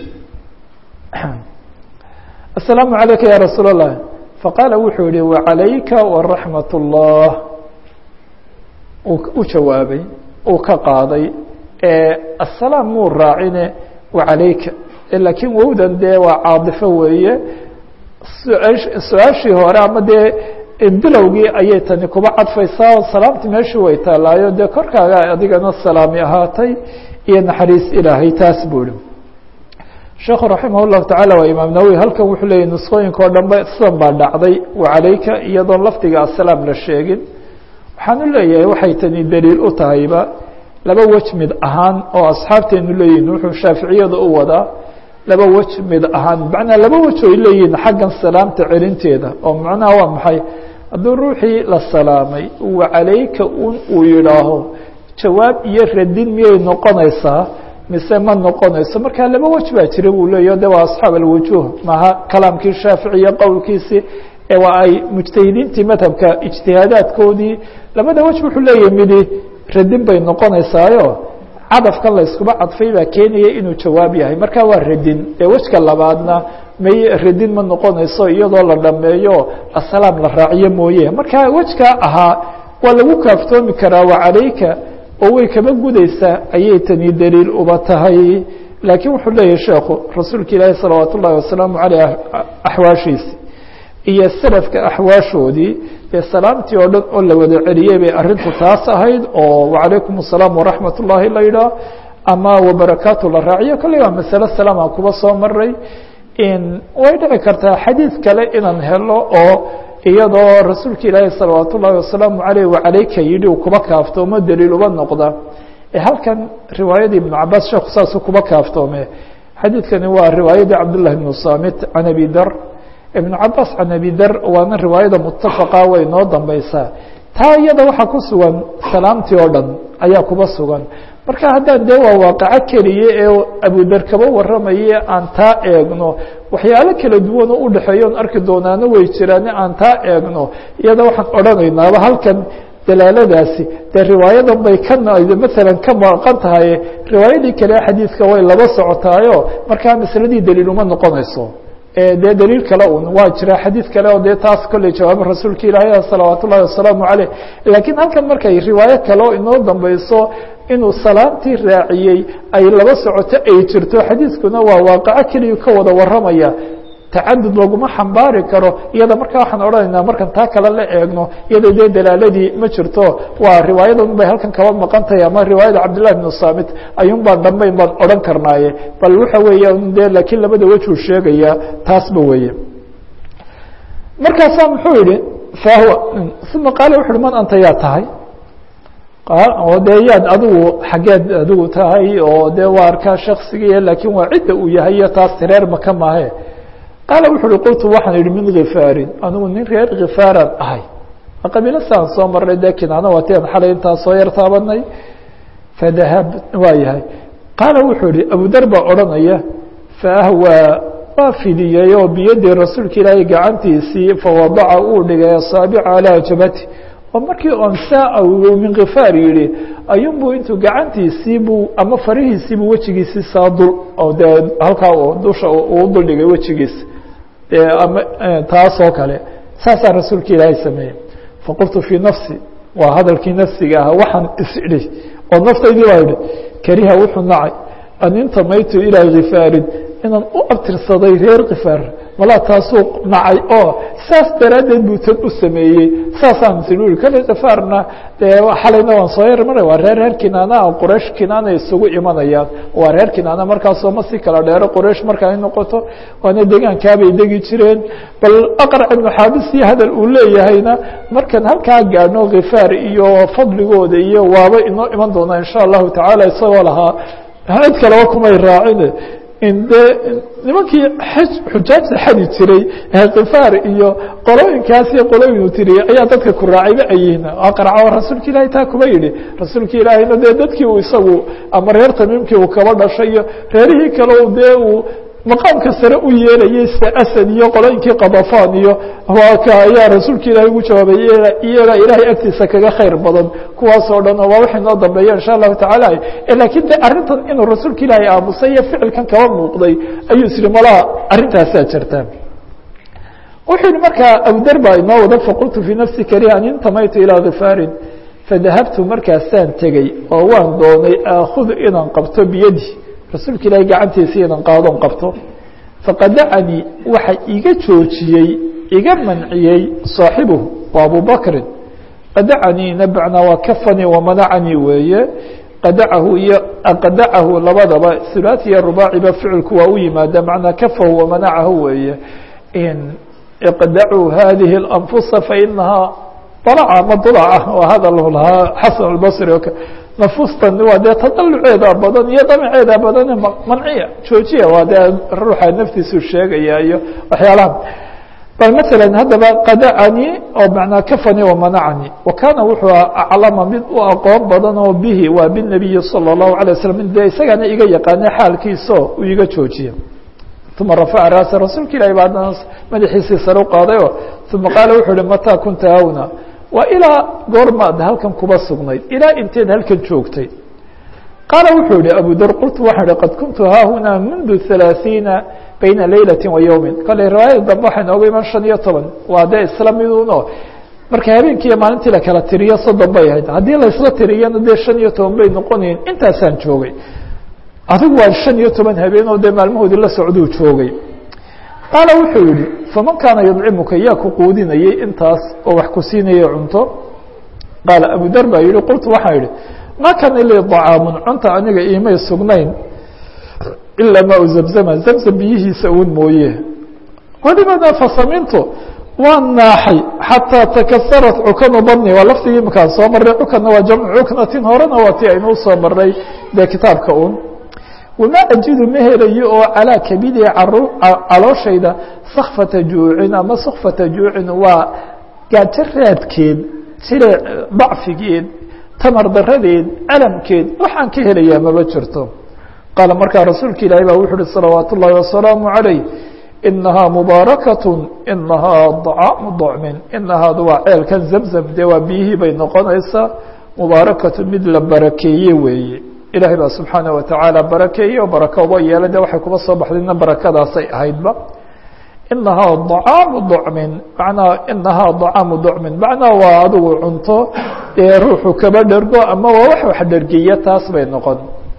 aلsalaamu عalayka ya rasuul الlah faqaala wuxuu yihi waعalayka waraxmat الlah u jawaabay uu ka qaaday asalaam muu raacine waعalayka laakiin wowdan dee waa caadifo weeye su-aashii hore ama dee bilowgii ayay tani kuba cadfaysaa oo salaamti meeshii way taalaayo dee korkaaga adigana salaami ahaatay iyo naxariis ilaahay taas buu ihi sheekhu raximah الlahu taعala waa imaam nawowi halkan wuxuu leeyay nusqooyinka o dhan ba sidan baa dhacday wacalayka iyadoon lafdiga asalaam la sheegin waxaan u leeyahay waxay tani daliil u tahayba laba wej mid ahaan oo asxaabteenu leeyihin wuxuu shaaficiyada u wadaa laba wej mid ahaan macnaa laba wej oy leeyihin xaggan salaamta celinteeda oo macnaha waa maxay hadduu ruuxii la salaamay wacalayka un uu yidhaaho jawaab iyo radin miyay noqonaysaa mise ma noqonayso marka laba wej baa jira buu leeyaho de waa asxaab alwujuh maha kalaamkii shaaficiya qowlkiisii ee waa ay mujtahidiintii madhabka ijtihaadaadkoodii labada wej wuxuu leeyahay midi radin bay noqonaysaayo cadafkan la iskuba cadfay baa keenaya inuu jawaab yahay marka waa radin ee wejka labaadna may radin ma noqonayso iyadoo la dhameeyo asalaam la raaciyo mooye marka wejkaa ahaa waa lagu kaaftoomi karaa wacalayka oo way kaba gudaysaa ayay tani daliil uba tahay laakiin wuxuu leeyahay sheekhu rasuulka ilaahi salawaat ullahi wasalaamu caleyh axwaashiisi iyo salafka axwaashoodii dee salaamtii oo dhan oo la wada celiyey bay arrintu taas ahayd oo wacalaykum asalaam waraxmat ullaahi la yidhaah ama wabarakaatu la raaciyo kolley waa masale salaama kuba soo maray way dhici kartaa xadiid kale inaan helo oo iyadoo rasuulka ilaahi salawaat ullaahi wasalaamu caleyh wacalayka yidhi uu kuba kaaftoomo daliil uba noqda halkan riwaayadii ibnu cabaas sheekhu saasuu kuba kaaftoome xadiidkani waa riwaayadii cabdullahi ibnu samit can abi dar ibnu cabaas can abi dar waana riwaayada mutafaqa way noo dambeysaa taa iyada waxaa ku sugan salaamtii oo dhan ayaa kuba sugan marka haddaan dee waa waaqaco keliya ee abudar kaba waramaye aan taa eegno waxyaalo kala duwan oo udhexeeya on arki doonaano way jiraane aan taa eegno iyada waxaan odhanaynaaba halkan dalaaladaasi dee riwaayadan bay ka maalan ka maqan tahay riwaayadii kale xadiidka way laba socotaayo markaa masaladii daliil uma noqonayso dee daliil kale un waa jira xadiid kale oo dee taas kolley jawaabo rasuulka ilaahi salawaat ullahi wasalaamu caleyh laakiin halkan markay riwaayo kale oo inoo dambeyso inuu salaamtii raaciyey ay laba socoto ay jirto xadiidkuna waa waaqaco keliya ka wada waramaya tacadud laguma xambaari karo iyada markaa waxaan odhanaynaa markan taa kale la eegno iyada dee dalaaladii ma jirto waa riwaayadan bay halkan kaba maqan tahay ama riwaayada cabdillahi bnu samit ayuun baan dambeyn baan odhan karnaaye bal waxa weeya de laakiin labada wejuu sheegaya taasba weeye markaasaa muxuu yihi fahwa uma qaala wuxu uhi man anta yaa tahay oo dee yaad adigu xaggeed adigu tahay oo dee waa arkaa shaksigiiya laakiin waa cidda uu yahay iyo taas reer maka maahe qaala wuxu uhi qultu waxaan idhi min khifaarin anigu nin reer khifaaraan ahay qabiilo saan soo marnay dee kinaana waatian xalay intaa soo yar taabanay fadahab waa yahay qaala wuxuu ihi abudar baa odhanaya faahwaa waa fidiyey oo biyadii rasuulka ilaahay gacantiisii fawadaca uu dhigay asaabica calaa jabati oo markii on saa min khifaar yihi ayuunbuu intuu gacantiisii buu ama farihiisiibuu wejigiisii saa dul oo dee halkaa dusha uu duldhigay wejigiisa dee ama taas oo kale saasaa rasuulka ilaahay sameeyey faqultu fii nafsi waa hadalkii nafsiga ahaa waxaan is-idhi oo naftaydii baa idhi kariha wuxuu nacay an intamaytu ilaa khifaarin inaan u abtirsaday reer khifaar malaa taasuu nacay oo saas daraaddeed buu tan u sameeyey saasaan sil ui kale khifaarna dee xalayna waan soo yar maray waa reer reer kinaana qoraysh kinaana isugu imanayaan waa reer kinaana markaasoo ma si kala dheero qoraysh marka ay noqoto waana degaankaabay degi jireen bal aqrac ibnu xaabisii hadal uu leeyahayna markan halkaa gaadhno khifaar iyo fadligooda iyo waaba inoo iman doonaa insha allahu tacaala isagoo lahaa cid kaleba kumay raacine de nimankii xujaajta xadi jiray khifaar iyo qolooyinkaas iyo qolooyinu tiriyey ayaa dadka ku raacayba ayihin aqraco rasuulka ilaahay taa kuma yidhi rasuulka ilaahayna dee dadkii uu isagu ama reer tamiimkii uu kaba dhashay iyo reerihii kale dee uu maqaamka sare u yeelayay sida asad iyo qolooyinkii kadafan iyo waa ka ayaa rasuulka ilaahay ugu jawaabay iyaga ilaahay agtiisa kaga khayr badan kuwaas oo dhan oo waa waxay noo dambeeya insha allahu tacaala lakiin de arrintan inuu rasuulka ilaahay aamusay iyo ficilkan kaba muuqday ayuu isiri malaa arrintaasaa jirta wuxuu yihi markaa abudar baa inoo wada faqultu fii nafsi kariha an intamaytu ilaa khifaarin fadahabtu markaasaan tegey oo waan doonay aakudu inaan qabto biyadi rasuulka ilaahay gacantiisa inaan qaadon qabto faqadacanii waxa iga joojiyey iga manciyey saaxibuhu waa abubakrin qadacaniina bacnaa waa kafanii wamanacanii weeye qadacahu iyo qadacahu labadaba hulaati iyo rubaaciba ficilku waa u yimaada macnaa kafahu wamanacahu weeye iqdacuu hadihi اlanfusa fainahaa dalaca ma dulaca waa hadal lahaa xasan albasri o nafustan waa dee tadaluceeda badan iyo damaceeda badan manciya joojiya waa dee ruuxa naftiisu sheegaya iyo waxyaalaha bal maala haddaba qadacanii oo manaa kafanii wamanacanii wa kaana wuxuu aclama mid u aqoon badan oo bihi waa binabiyi salى الlahu alay waslam de isagaana iga yaqaana xaalkiiso uu iga joojiya uma rafaca raasa rasuulka ilahi ba haddana madaxiisii sare u qaadayo uma qaala wuxuu uhi mataa kunta hawna waa ilaa goormaad halkan kuba sugnayd ilaa inteed halkan joogtay qaala wuxuu yihi abu dar qultu waxaan ihi qad kuntu haahunaa mundu ثalaaثiina bayna leylati wa yowmi kale riwaayada dambe waxay nooga iman shan iyo toban waa dee isla miduno marka habeenkii iyo maalintii la kala tiriyo soddon bay ahayd haddii laisla tiriyana dee shan iyo toban bay noqonayen intaasaan joogay adigu waa shan iyo toban habeen oo dee maalmahoodii la socduu joogay qaala wuxuu yihi faman kaana yudcimuka yaa ku quudinayay intaas oo wax ku siinayay cunto qaala abu dar baa yihi qultu waxaan yihi ma kana lii طacaamun cunta aniga iimay sugnayn ilaa maa zamzama zamzam biyihiisa uun mooye welibana fasamintu waan naaxay xataa takasarat cukanu badni waa laftigii imakaan soo marray cukanna waa jamcu cuknatin horena waa ti aynu usoo marnay dee kitaabka un wamaa ajidu ma helayo oo calaa kabidi calooshayda sakfata juucin ama sakfata juucin waa gaajo raadkeed sida dacfigeed tamar daradeed alamkeed waxaan ka helayaa maba jirto qaala markaa rasuulka ilaahi baa wuxu uhi salawaat ullaahi wasalaamu calayh inahaa mubaarakat inahaa dacaamu docmin inahaadu waa ceelkan zamzam dee waa biyihii bay noqonaysaa mubaarakatu mid la barakeeye weeye ilaahay baa subxaanaه watacaala barakeeye oo barako uba yeela de waxay kuba soo baxdayna barakadaasay ahaydba inahaa dacaamu docmin manaa inahaa dacaamu docmin macnaha waa adigu cunto ee ruuxu kaba dhergo ama waa wax wax dhergiya taas bay noqon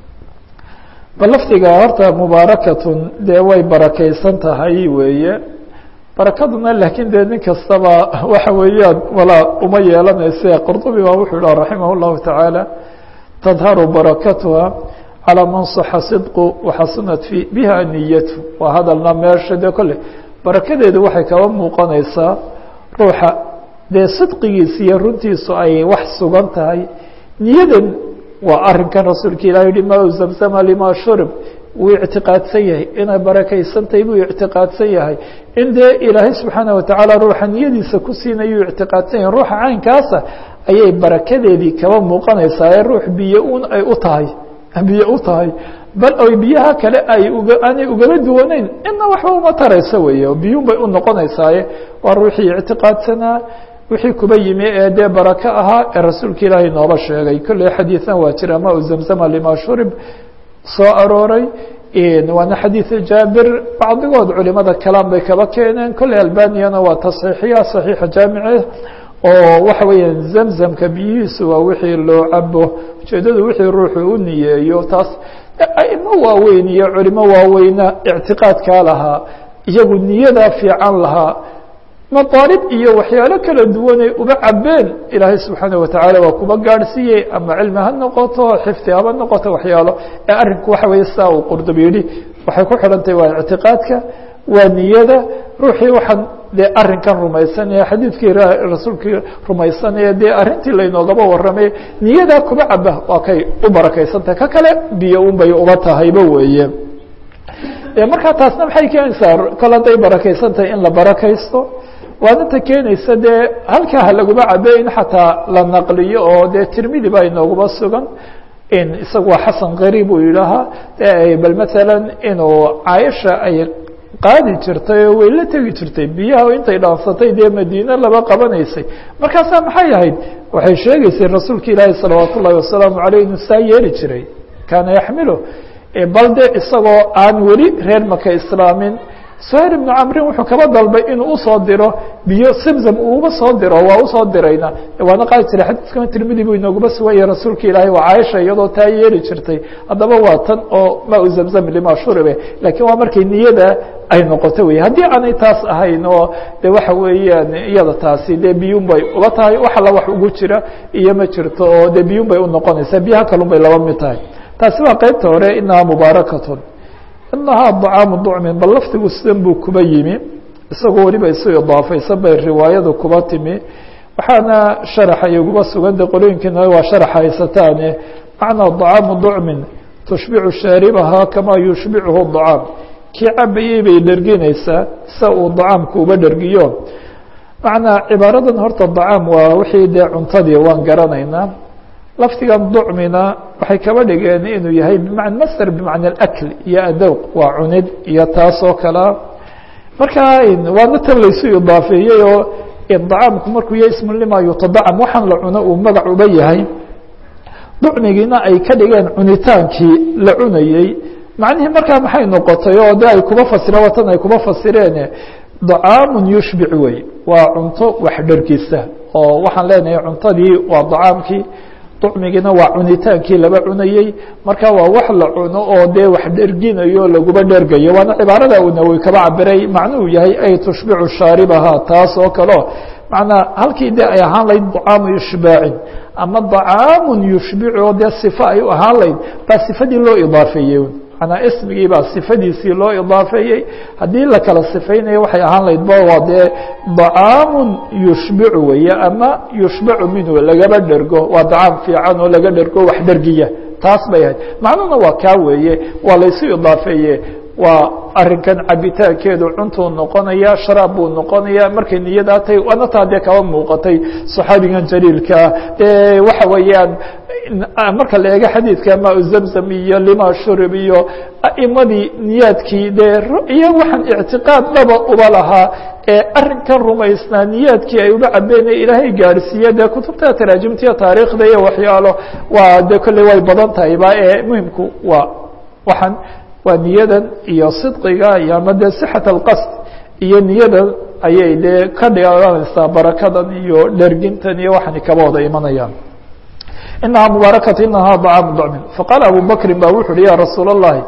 bal lafdiga horta mubaarakatun dee way barakaysan tahay weeye barakaduna laakiin dee nin kastaba waxa weeyaan walaa uma yeelanayse qurdubi baa wuxuu yidhah raximah اllahu tacaala tadharu barakatuha calىa man saxa sidqu waxasunat fi biha niyatu waa hadalna meesha dee kolle barakadeedu waxay kaba muuqanaysaa ruuxa dee sidqigiisa iyo runtiisu ay wax sugan tahay niyadan waa arinkan rasuulka ilah yihi ma zamzama lima shurib wuu ictiqaadsan yahay inay barakaysantahay buu ictiqaadsan yahay in dee ilaahay subxaana watacaala ruuxa niyadiisa ku siinayuu ictiqaadsan yahay ruuxa caynkaasa ayay barakadeedii kaba muuqanaysaa ee ruux biyo un ay u tahay biyo u tahay bal oy biyaha kale ay uga aanay ugaba duwanayn ina waxba uma tarayso weeye biyun bay u noqonaysaaye waa ruuxii ictiqaadsanaa wixii kuba yimi ee dee barako ahaa ee rasuulka ilaahay nooba sheegay kolley xadiidan waa jira ma u zamzama lima shurib soo arooray waana xadiid jaabir bacdigood culimada kalaan bay kaba keeneen kolley albaniyana waa tasxiixiya saxiixa jaamice oo waxa weeyaan zamzamka biyihiisu waa wixii loo cabo ujeedadu wixii ruuxu u niyeeyo taas aimo waaweyn iyo culimo waaweyna ictiqaadkaa lahaa iyagu niyadaa fiican lahaa maطaalib iyo waxyaalo kala duwanay uba cabeen ilaahay subxaana watacaala waa kuba gaadhsiiyey ama cilmi ha noqoto xifdi haba noqoto waxyaalo ee arrinku waxa weeye saa uu qurdubi yidhi waxay ku xidhantahy waa ictiqaadka waa niyada ruuxii waxaan dee arrinkan rumaysanaya xadiidkii rasuulkii rumaysanaya dee arrintii laynoogaba warramay niyadaa kuba caba waa kay u barakaysantahay ka kale biyo un bay uba tahayba weeye markaa taasna maxay keenaysaa kol hadday barakaysantahay in la barakaysto waadinta keenaysa dee halkaa ha laguma cabe in xataa la naqliyo oo dee tirmidi baa inooguma sugan isagu waa xasan qariib uu yidhaahaa bal maalan inuu caaisha ay qaadi jirtay oo way la tegi jirtay biyaha intay dhaansatay dee madiine laba qabanaysay markaasaa maxay ahayd waxay sheegaysay rasuulka ilaahi salawaat ullahi wasalaamu aleyh inuu saa yeeli jiray kaana yaxmilo bal de isagoo aan weli reer maka islaamin suhayl ibnu camrin wuxuu kaba dalbay inuu usoo diro biyo zamzam uuba soo diro waa usoo dirayna waana qaadi jiray xadiiskana tirmidi buu inooguma sugan yahay rasuulka ilaahay waa caaisha iyadoo taa yeeli jirtay haddaba waa tan oo ma u zamzam lima shuribe laakiin waa markay niyada ay noqoto wey haddii aanay taas ahayn oo de waxa weeyaan iyada taasi dee biyun bay uba tahay wax alla wax ugu jira iyo ma jirto oo de biyun bay unoqonaysaa biyaha kalun bay laba mid tahay taasi waa qeybta hore inahaa mubaarakatun inahaa dacaamu ducmin bal lafdigu sidan buu kuba yimi isagoo weliba isu idaafaysan bay riwaayadu kuba timi waxaana sharaxa iguba sugan de qolooyinkiina waa sharax haysataane macnaa dacaamu ducmin tushbicu shaaribahaa kamaa yushbicuhu dacaam kii cabayey bay dherginaysaa sa uu dacaamku uba dhergiyo macnaa cibaaradan horta dacaam waa wixii dee cuntadii waan garanaynaa lafdigan ducmina waxay kaba dhigeen inuu yahay bma masder bimacna akl iyo adowq waa cunid iyo taas oo kalea markaa waana tan laysu idaafeeyey oo dacaamku markuu yahay ismu lima yutadacam waxaan la cuno uu magac uba yahay ducmigiina ay ka dhigeen cunitaankii la cunayey macnihii markaa maxay noqotay oo de ay kuba fasireen watan ay kuba fasireen dacaamun yushbic wey waa cunto wax dhergisa oo waxaan leenahay cuntadii waa dacaamkii طcmigiina waa cunitaankii laba cunayey marka waa wax la cuno oo dee wax dherginayo laguba dhergayo waana cibaarada uu nawowi kaba cabiray macnuhu yahay ay tushbicu shaaribaha taas oo kaleo macnaa halkii de ay ahaan layd طcaamu yushbaacin ama طacaamu yushbicu oo dee صifa ay u ahaan layd baa sifadii loo idaafeeyey manaa ismigii baa sifadiisii loo idaafeeyey haddii la kala sifaynayo waxay ahaan layd ba waa dee طacaamu yushbicu weeye ama yushbacu minhu lagaba dhergo waa dacaam fiican oo laga dhergo wax dhergiya taas bay ahayd macnuhuna waa kaa weeye waa laysu idaafeeye waa arinkan cabitaankeedu cuntuu noqonaya sharaab buu noqonaya markay niyadaa tahay waana taa dee kaba muuqatay صaxaabigan jaliilkaa waxa weeyaan marka la eego xadiidka ma zamzam iyo lima shurib iyo a'imadii niyaadkii dee iyo waxaan ictiqaad dhaba uba lahaa ee arinkan rumaysnaa niyaadkii ay uba cabeenay ilaahay gaarhsiiye dee kutubta taraajimtiya taariikhda iyo waxyaalo waa dee kolley way badan tahayba ee muhimku waa waxaan waa niyadan iyo sidqiga iyo ama dee sixat alqasd iyo niyadan ayay dee ka dhiganaysaa barakadan iyo dhergintan iyo waxani kaba wada imanayaan inahaa mubaarakatu inahaa dacaamu dacmin faqaala abu bakrin ba wuxu uhi ya rasuul اllahi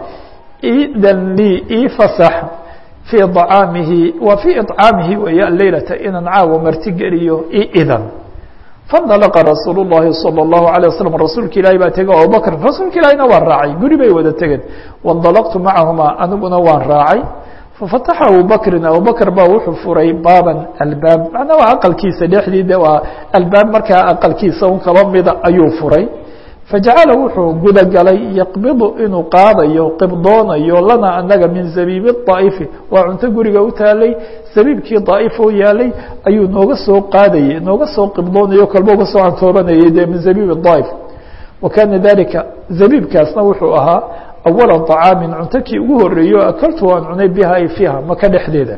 idan lii ii fasax fii طacaamihi wa fii iطcaamihi weeye alleylata inaan caawa martigeliyo i idan faاndalaqa rasuul الlahi salى الlahu عalيه waslm rasuulka ilaahi baa tegey abubakr rasuulka ilaahina waan raacay guri bay wada tegeen waاndalaqtu macahuma aniguna waan raacay fafataxa abubakrin abubakr baa wuxuu furay baaban albaab macnaa waa aqalkiisa dhexdii de waa albaab markaa aqalkiisa un kaba mida ayuu furay fajacala wuxuu guda galay yaqbidu inuu qaadayo qibdoonayo lana anaga min zabiibi daa'ifi waa cunto guriga u taalay zabiibkii daa'if oo yaalay ayuu nooga soo qaadayey nooga soo qibdoonayo kolba uga soo antoobanayay de min zabiibi daa'if wa kana dalika zabiibkaasna wuxuu ahaa awala طacaamin cunto kii ugu horeeyo akaltu waan cunay biha ay fiiha maka dhexdeeda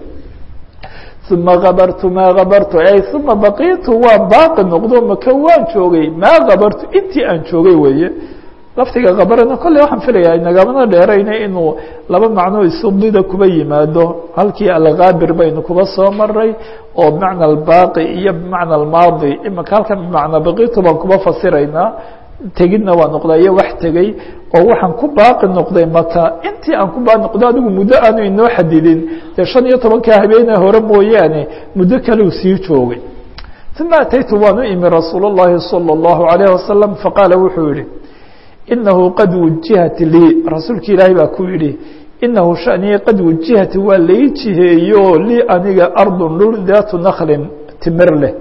uma kabartu maa kabartu ay uma baqiitu waan baaqi noqdo maka waan joogay maa kabartu intii aan joogay weeye laftiga kabarana kolley waxaan filaya nagamana dheerayna inuu laba macno isudida kuba yimaado halkii alkaabir baynu kuba soo maray oo bimacna albaaqi iyo bimacna almaadi imaka halkan bimacna baqiitu baan kuba fasiraynaa tegidna waa noqdaa iyo wax tegey oo waxaan ku baaqi noqday maka intii aan ku baaqi noqdo adigu muddo aanu inoo xadidin dee shan iyo tobankaa habeene hore mooyaane muddo kaleu sii joogay uma ataytu waan u imi rasuul الlahi salى الlahu عalيه wasalam faqaala wuxuu yihi inahu qad wujihat lii rasuulka ilaahay baa ku yihi inahu shaniya qad wujihat waa lai jiheeyo lii aniga ardun dhul daatu naklin timir leh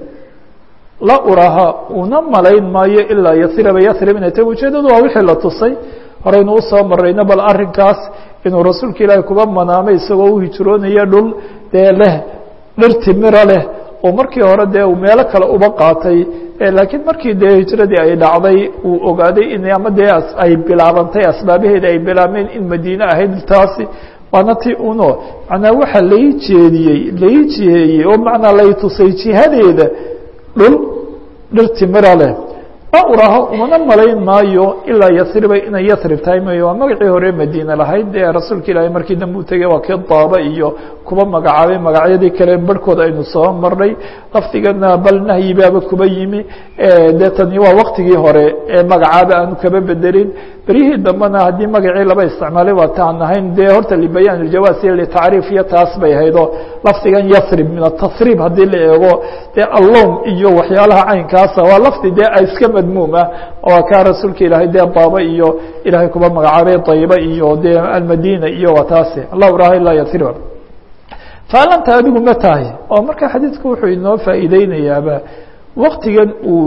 la uraha una malayn maayo ilaa yasriba yasrib inay ta ujeedadu waa wixii la tusay horeynu usoo marayno bal arinkaas inuu rasuulka ilaahi kuba manaamay isagoo u hijroonaya dhul dee leh dhir timira leh oo markii hore dee uu meelo kale uba qaatay laakiin markii dee hijradii ay dhacday uu ogaaday in ama dee ay bilaabantay asbaabaheeda ay bilaabmeen in madiine ahayd taasi waana ti uno macnaa waxa lai jeediyey lai jiheeyey oo macnaa lay tusay jihadeeda dhul dhir timira leh ma uraho umana malayn maayo ilaa yasriba inay yasrib tahay mayo waa magacii hore madiine lahayd ee rasuulka ilaahay markii dambe u tegey waa kii daaba iyo kuba magacaabay magacyadii kale barhkood aynu soo marnay lafdigana bal nahyi baaba kuba yimi dee tani waa waktigii hore ee magacaaba aanu kaba bedelin beryihii dambena haddii magacii laba isticmaalay waa taan ahayn dee horta libayaan iljawaas iyo litacriif iyo taas bay ahaydoo lafdigan yasrib min atasriib haddii la eego dee allowm iyo waxyaalaha caynkaasa waa lafdi dee iska madmuum ah oo kaa rasuulka ilaahay dee baaba iyo ilaahay kuba magacaabay dayiba iyo dee almadina iyo waa taasi allah uraha ilaa yasriba faalanta adigu ma tahay oo marka xadiidku wuxuu inoo faa'iideynayaaba waktigan uu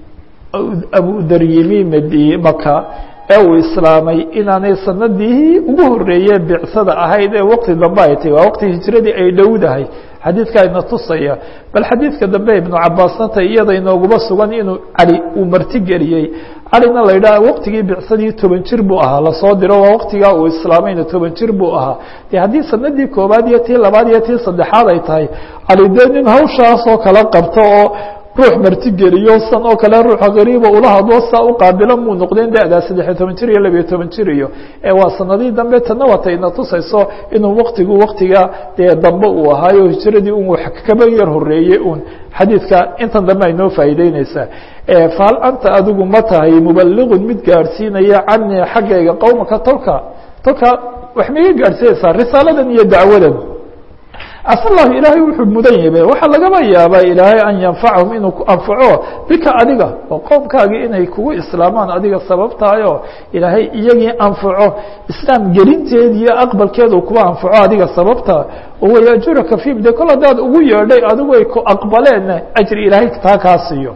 abudar yimi md maka ee uu islaamay inaanay sanadii ugu horeeye bicsada ahayd ee waqti dambe ay tahy waa waqti hijradii ay dhowdahay xadiidka ina tusaya bal xadiidka dambe ibnu cabaasna tay iyada inooguma sugan inuu cali uu martigeliyey calina la yidhaha waqtigii bicsadii toban jir buu ahaa lasoo diro waa waqtigaa uu islaamayna toban jir buu ahaa de haddii sanadii koobaad iyo tii labaad iyo tii saddexaad ay tahay cali dee nin hawshaasoo kala qabto oo ruux martigeliyo san oo kale ruuxa gariiba ula hadlo saa u qaabilo muu noqdeen da-daa saddexiyo toban jir iyo labiyo toban jir iyo waa sanadihii dambe tana wata ina tusayso inuu waktigu waktiga dee dambe uu ahaayo hijradii un wax kaba yar horeeyey un xadiidka intan dambe ay noo faa'iideyneysaa fahal anta adigu ma tahay mubaligun mid gaadhsiinaya canii xaggayga qowmaka tolka tolka wax ma iga gaadhsiinaysaa risaaladan iyo dacwadan casa llahu ilaahay wuxuu mudan yabe waxaa lagaba yaabaa ilaahay an yanfacahum inuu ku anfaco bika adiga oo qowmkaagii inay kugu islaamaan adiga sababtahayo ilaahay iyagii anfaco islaam gelinteedi iyo aqbalkeedu kuwa anfaco adiga sababta oo wayajuraka fiim de kol haddaad ugu yeedhay adigu ay ku aqbaleen ajri ilaahay taa kaa siiyo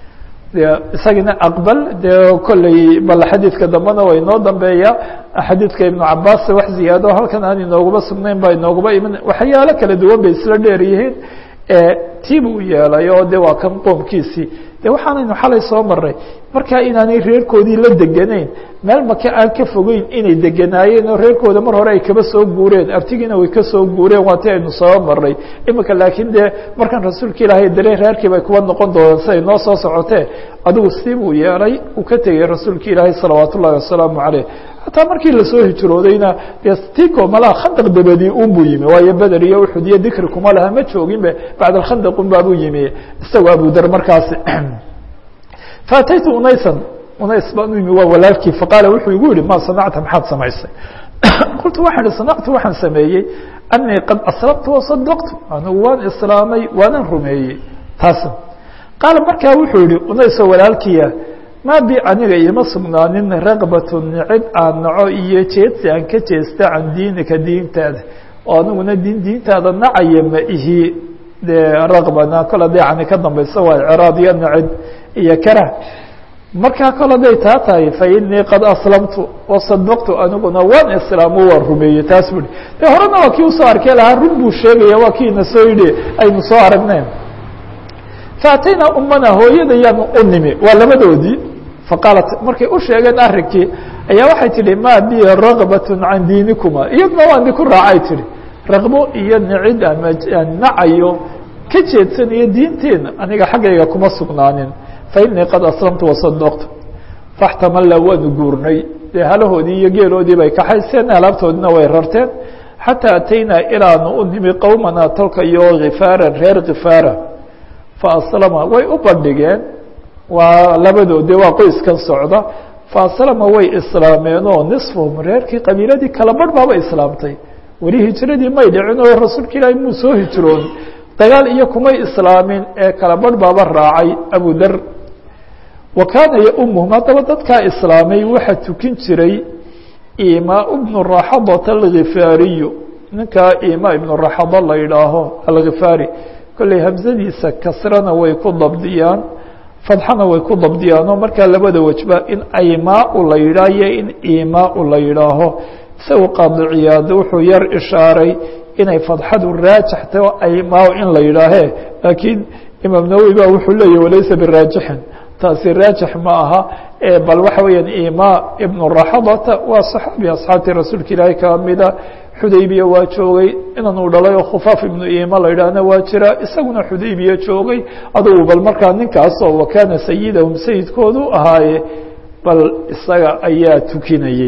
isagina aqbal dee kolley bal xadiidka dambena waa inoo dambeeya xadiidka ibnu cabaas wax ziyaado halkan aan inoogaba sugnayn baa inoogaba iman waxyaalo kala duwan bay isla dheer yihiin tii buu yeelay oo de waa kan qoomkiisii de waxaanaynu xalay soo maray markaa inaanay reerkoodii la degenayn meel maka aan ka fogeyn inay deganaayeen oo reerkooda mar hore ay kaba soo guureen abtigiina way kasoo guureen waa ti aynu soo maray imika laakiin dee markan rasuulka ilaahay dareen reerkii bay kuwa noqon doonaan siday noo soo socotee adigu sii buu yeelay uu ka tegey rasuulka ilaahay salawaat ullahi wasalaamu caleyh hataa markii lasoo hijroodayna dee tiko malaha khandaq dabadii un buu yimi waayo beder iyo uxud iyo dikri kuma laha ma jooginbe bacd alkhandaq un baabuu yimi isagoo abudar markaasi faataytu unaysan unays baan u yimi waa walaalkii faqaala wuxuu igu yihi ma sanacta maxaad samaysay qultu waxaan ihi sanactu waxaan sameeyey anii qad aslamtu wasadaqtu anigu waan islaamay waanan rumeeyey taas qaala markaa wuxuu yihi unaysoo walaalkiya maa bi aniga iima sugnaanin raqbatu nicib aan naco iyo jeedsi aan ka jeesta can diinika diintaada oo aniguna diin diintaada nacaya ma ihi dee raqbana kol hadday cani ka dambayso waa icraad iyo nicib iyo karah markaa kol hadday taa tahay fa inii qad aslamtu wasadaqtu aniguna waan islaamo waan rumeeyey taas bui de horena waa kii usoo arkey lahaa run buu sheegaya waa kiina soo yidhi aynu soo aragneen faatayna umana hooyadayaanu u nimi waa labadoodii faqaalat markay u sheegeen arrinkii ayaa waxay tihi ma bi ragbat can diinikuma iyaduna waan di ku raacay tihi raqbo iyo nicid ama nacayo ka jeedsanayo diinteena aniga xaggayga kuma sugnaanin fainii qad aslamtu wasadaqtu faxtamalla waanu guurnay dee halahoodii iyo geeloodii bay kaxayseen alaabtoodina way rarteen xataa ataynaa ilaanu u nimi qowmana tolka iyo khifaaran reer khifaara faaslama way u bandhigeen waa labadoodii waa qoyskan socda faaslama way islaameen oo nisfuhum reerkii qabiiladii kala barh baaba islaamtay weli hijradii may dhicin oo rasuulka ilaahi muu soo hijroon dagaal iyo kumay islaamin ee kala barh baaba raacay abu dar wa kaana yaumuhum haddaba dadkaa islaamay waxaa tukin jiray imaa bnu raxadata alkhifaariyu ninkaa imaa ibnu raxada la yidhaaho alkhifaari kolley hamsadiisa kasrana way ku dabdiyaan fadxana way ku dabdiyaan oo markaa labada wejba in aymaau la yidhaah iyo in imaau la yidhaaho isagu qaadiciyaad wuxuu yar ishaaray inay fadxadu raajixtay oo aymaau in la yidhaahee laakiin imaam nawowi ba wuxuu leeyahy walaysa biraajixin taasi raajix ma aha bal waxa weeyaan ima ibnu raxadata waa saxaabi asxaabtii rasuulka ilaahay ka mida xudaybiya waa joogay inan uu dhalay oo khufaaf ibnu ima la yidhaahna waa jira isaguna xudaybiya joogay adugu bal markaa ninkaasoo wakaana sayidahum sayidkoodu ahaaye bal isaga ayaa tukinayey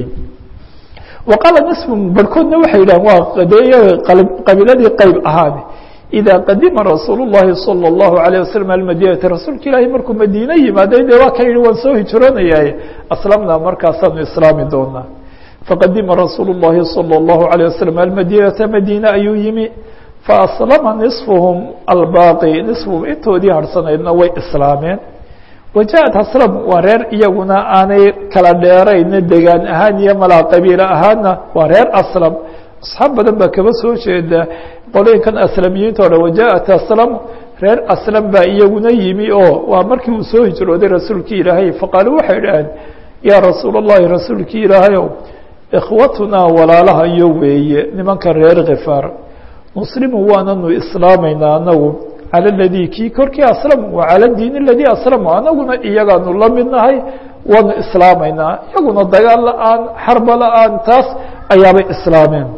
wa qaala nisfun barhkoodna waxay yidhahan waa dee qabiiladii qeyb ahaan إذا qadima rasuul الlahi salى الlahu عalيه waslم almadinata rasuulka ilaahi markuu madiine yimaaday de waa ka yihi waan soo hijroonayay aslamna markaasaanu islaami doonaa faqadima rasuul الlahi salى الlahu عalيه waslم almadinata madiine ayuu yimi faaslama niصfuhum albaaqi niصfuhum intoodii harhsanaydna way islaameen wajaءat aslam waa reer iyaguna aanay kala dheerayna degaan ahaan iyo malaa qabiilo ahaanna waa reer aslam asxaab badan baa kaba soo jeeda qolooyinkan aslamiyiinta o dhan wajaءat aslam reer aslam baa iyaguna yimi oo waa markii uu soo hijrooday rasuulkii ilaahay faqaaluu waxay dhaheen yaa rasuul الlahi rasuulkii ilaahayow ikhwatunaa walaalaha iyo weeye nimanka reer khifaar muslimu waananu islaamaynaa anagu calى اladii kii korkii aslamu wa calى diin اladii aslamu anaguna iyagaanu la midnahay waanu islaamaynaa iyaguna dagaal la-aan xarba la-aan taas ayaabay islaameen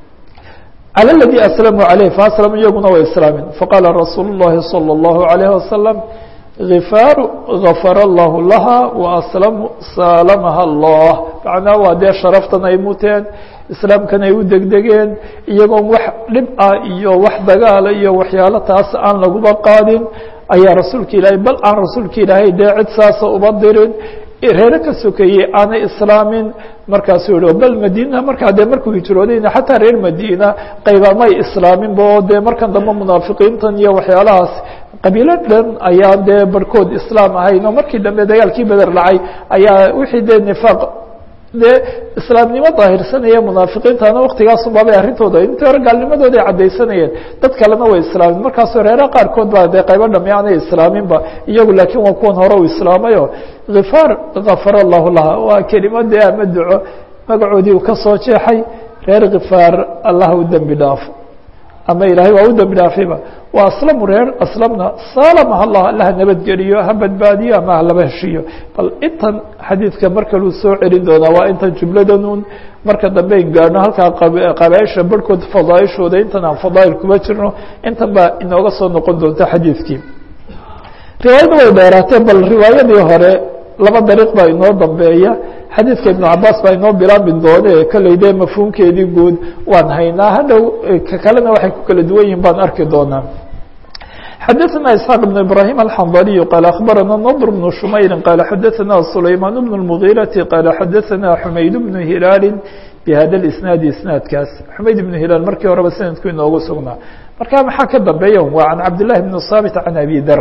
calى اladii aslamuu عaleyh faaslamuu iyaguna way islaameen faqaala rasuulu الlahi salى الlahu عalيه wasalam khifaaru gafara allahu laha waaslam saalamaha allah macnaa waa dee sharaftan ay muteen islaamkan ay u degdegeen iyagoon wax dhib ah iyo wax dagaala iyo waxyaalo taas aan laguba qaadin ayaa rasuulka ilaahay bal aan rasuulka ilaahay dee cid saasa uba dirin reere ka sokeeyey aanay islaamin markaasuu yihi bal madiina markaa dee markuu hijroodayna xataa reer madiina qaybamay islaaminba oo dee markan dambe munaafiqiintan iyo waxyaalahaas qabiilo dhan ayaa dee barhkood islaam ahayn oo markii dambe dagaalkii beder dhacay ayaa wixii dee nifaaq dee islaamnimo daahirsanaya munaafiqiintana waktigaasunbaabay arrintooda intii hore gaalnimadooda ay caddaysanayeen dad kalena way islaamin markaasoo reeraha qaarkood baa dee qaybo dhami aanay islaaminba iyagu laakiin waa kuwan hore u islaamayo khifaar kafar allahu laha waa kelimadee ama duco magacoodii uu ka soo jeexay reer khifaar allah u dembi dhaafo ama ilaahay waa u dembi dhaafayba waa aslamu reer aslamna saalama allah allaha nabadgeliyo ha badbaadiyo ama halaba heshiiyo bal intan xadiidka mar kaluu soo celin doonaa waa intan jumladanun marka dambe in gaadhno halkaa qabaaisha barhkood fadaaishooda intan aan fadaail kuma jirno intan baa inooga soo noqon doonta xadiidkii riwaayadda way dheeraatee bal riwaayadii hore laba dariiq baa inoo dambeeya xadiidka ibnu cabaas baa inoo bilaabi doone kolley dee mafhuumkeedii guud waan haynaa hadhow ka kalena waxay ku kala duwan yihin baan arki doonaa xadaثna isxaaq بn ibrahim alxandaliyu qaala akhbarana nadr bnu shumayri qaala xadaثana sulaymaan bn اlmugiirati qaala xadaثana xumayd bnu hilaali bihada isnaadi isnaadkaas xumayd ibnu hilaal markii horeba sanadku inoogu sugnaa marka maxaa ka dambeeya waa can cabdillahi bni saabit can abi dar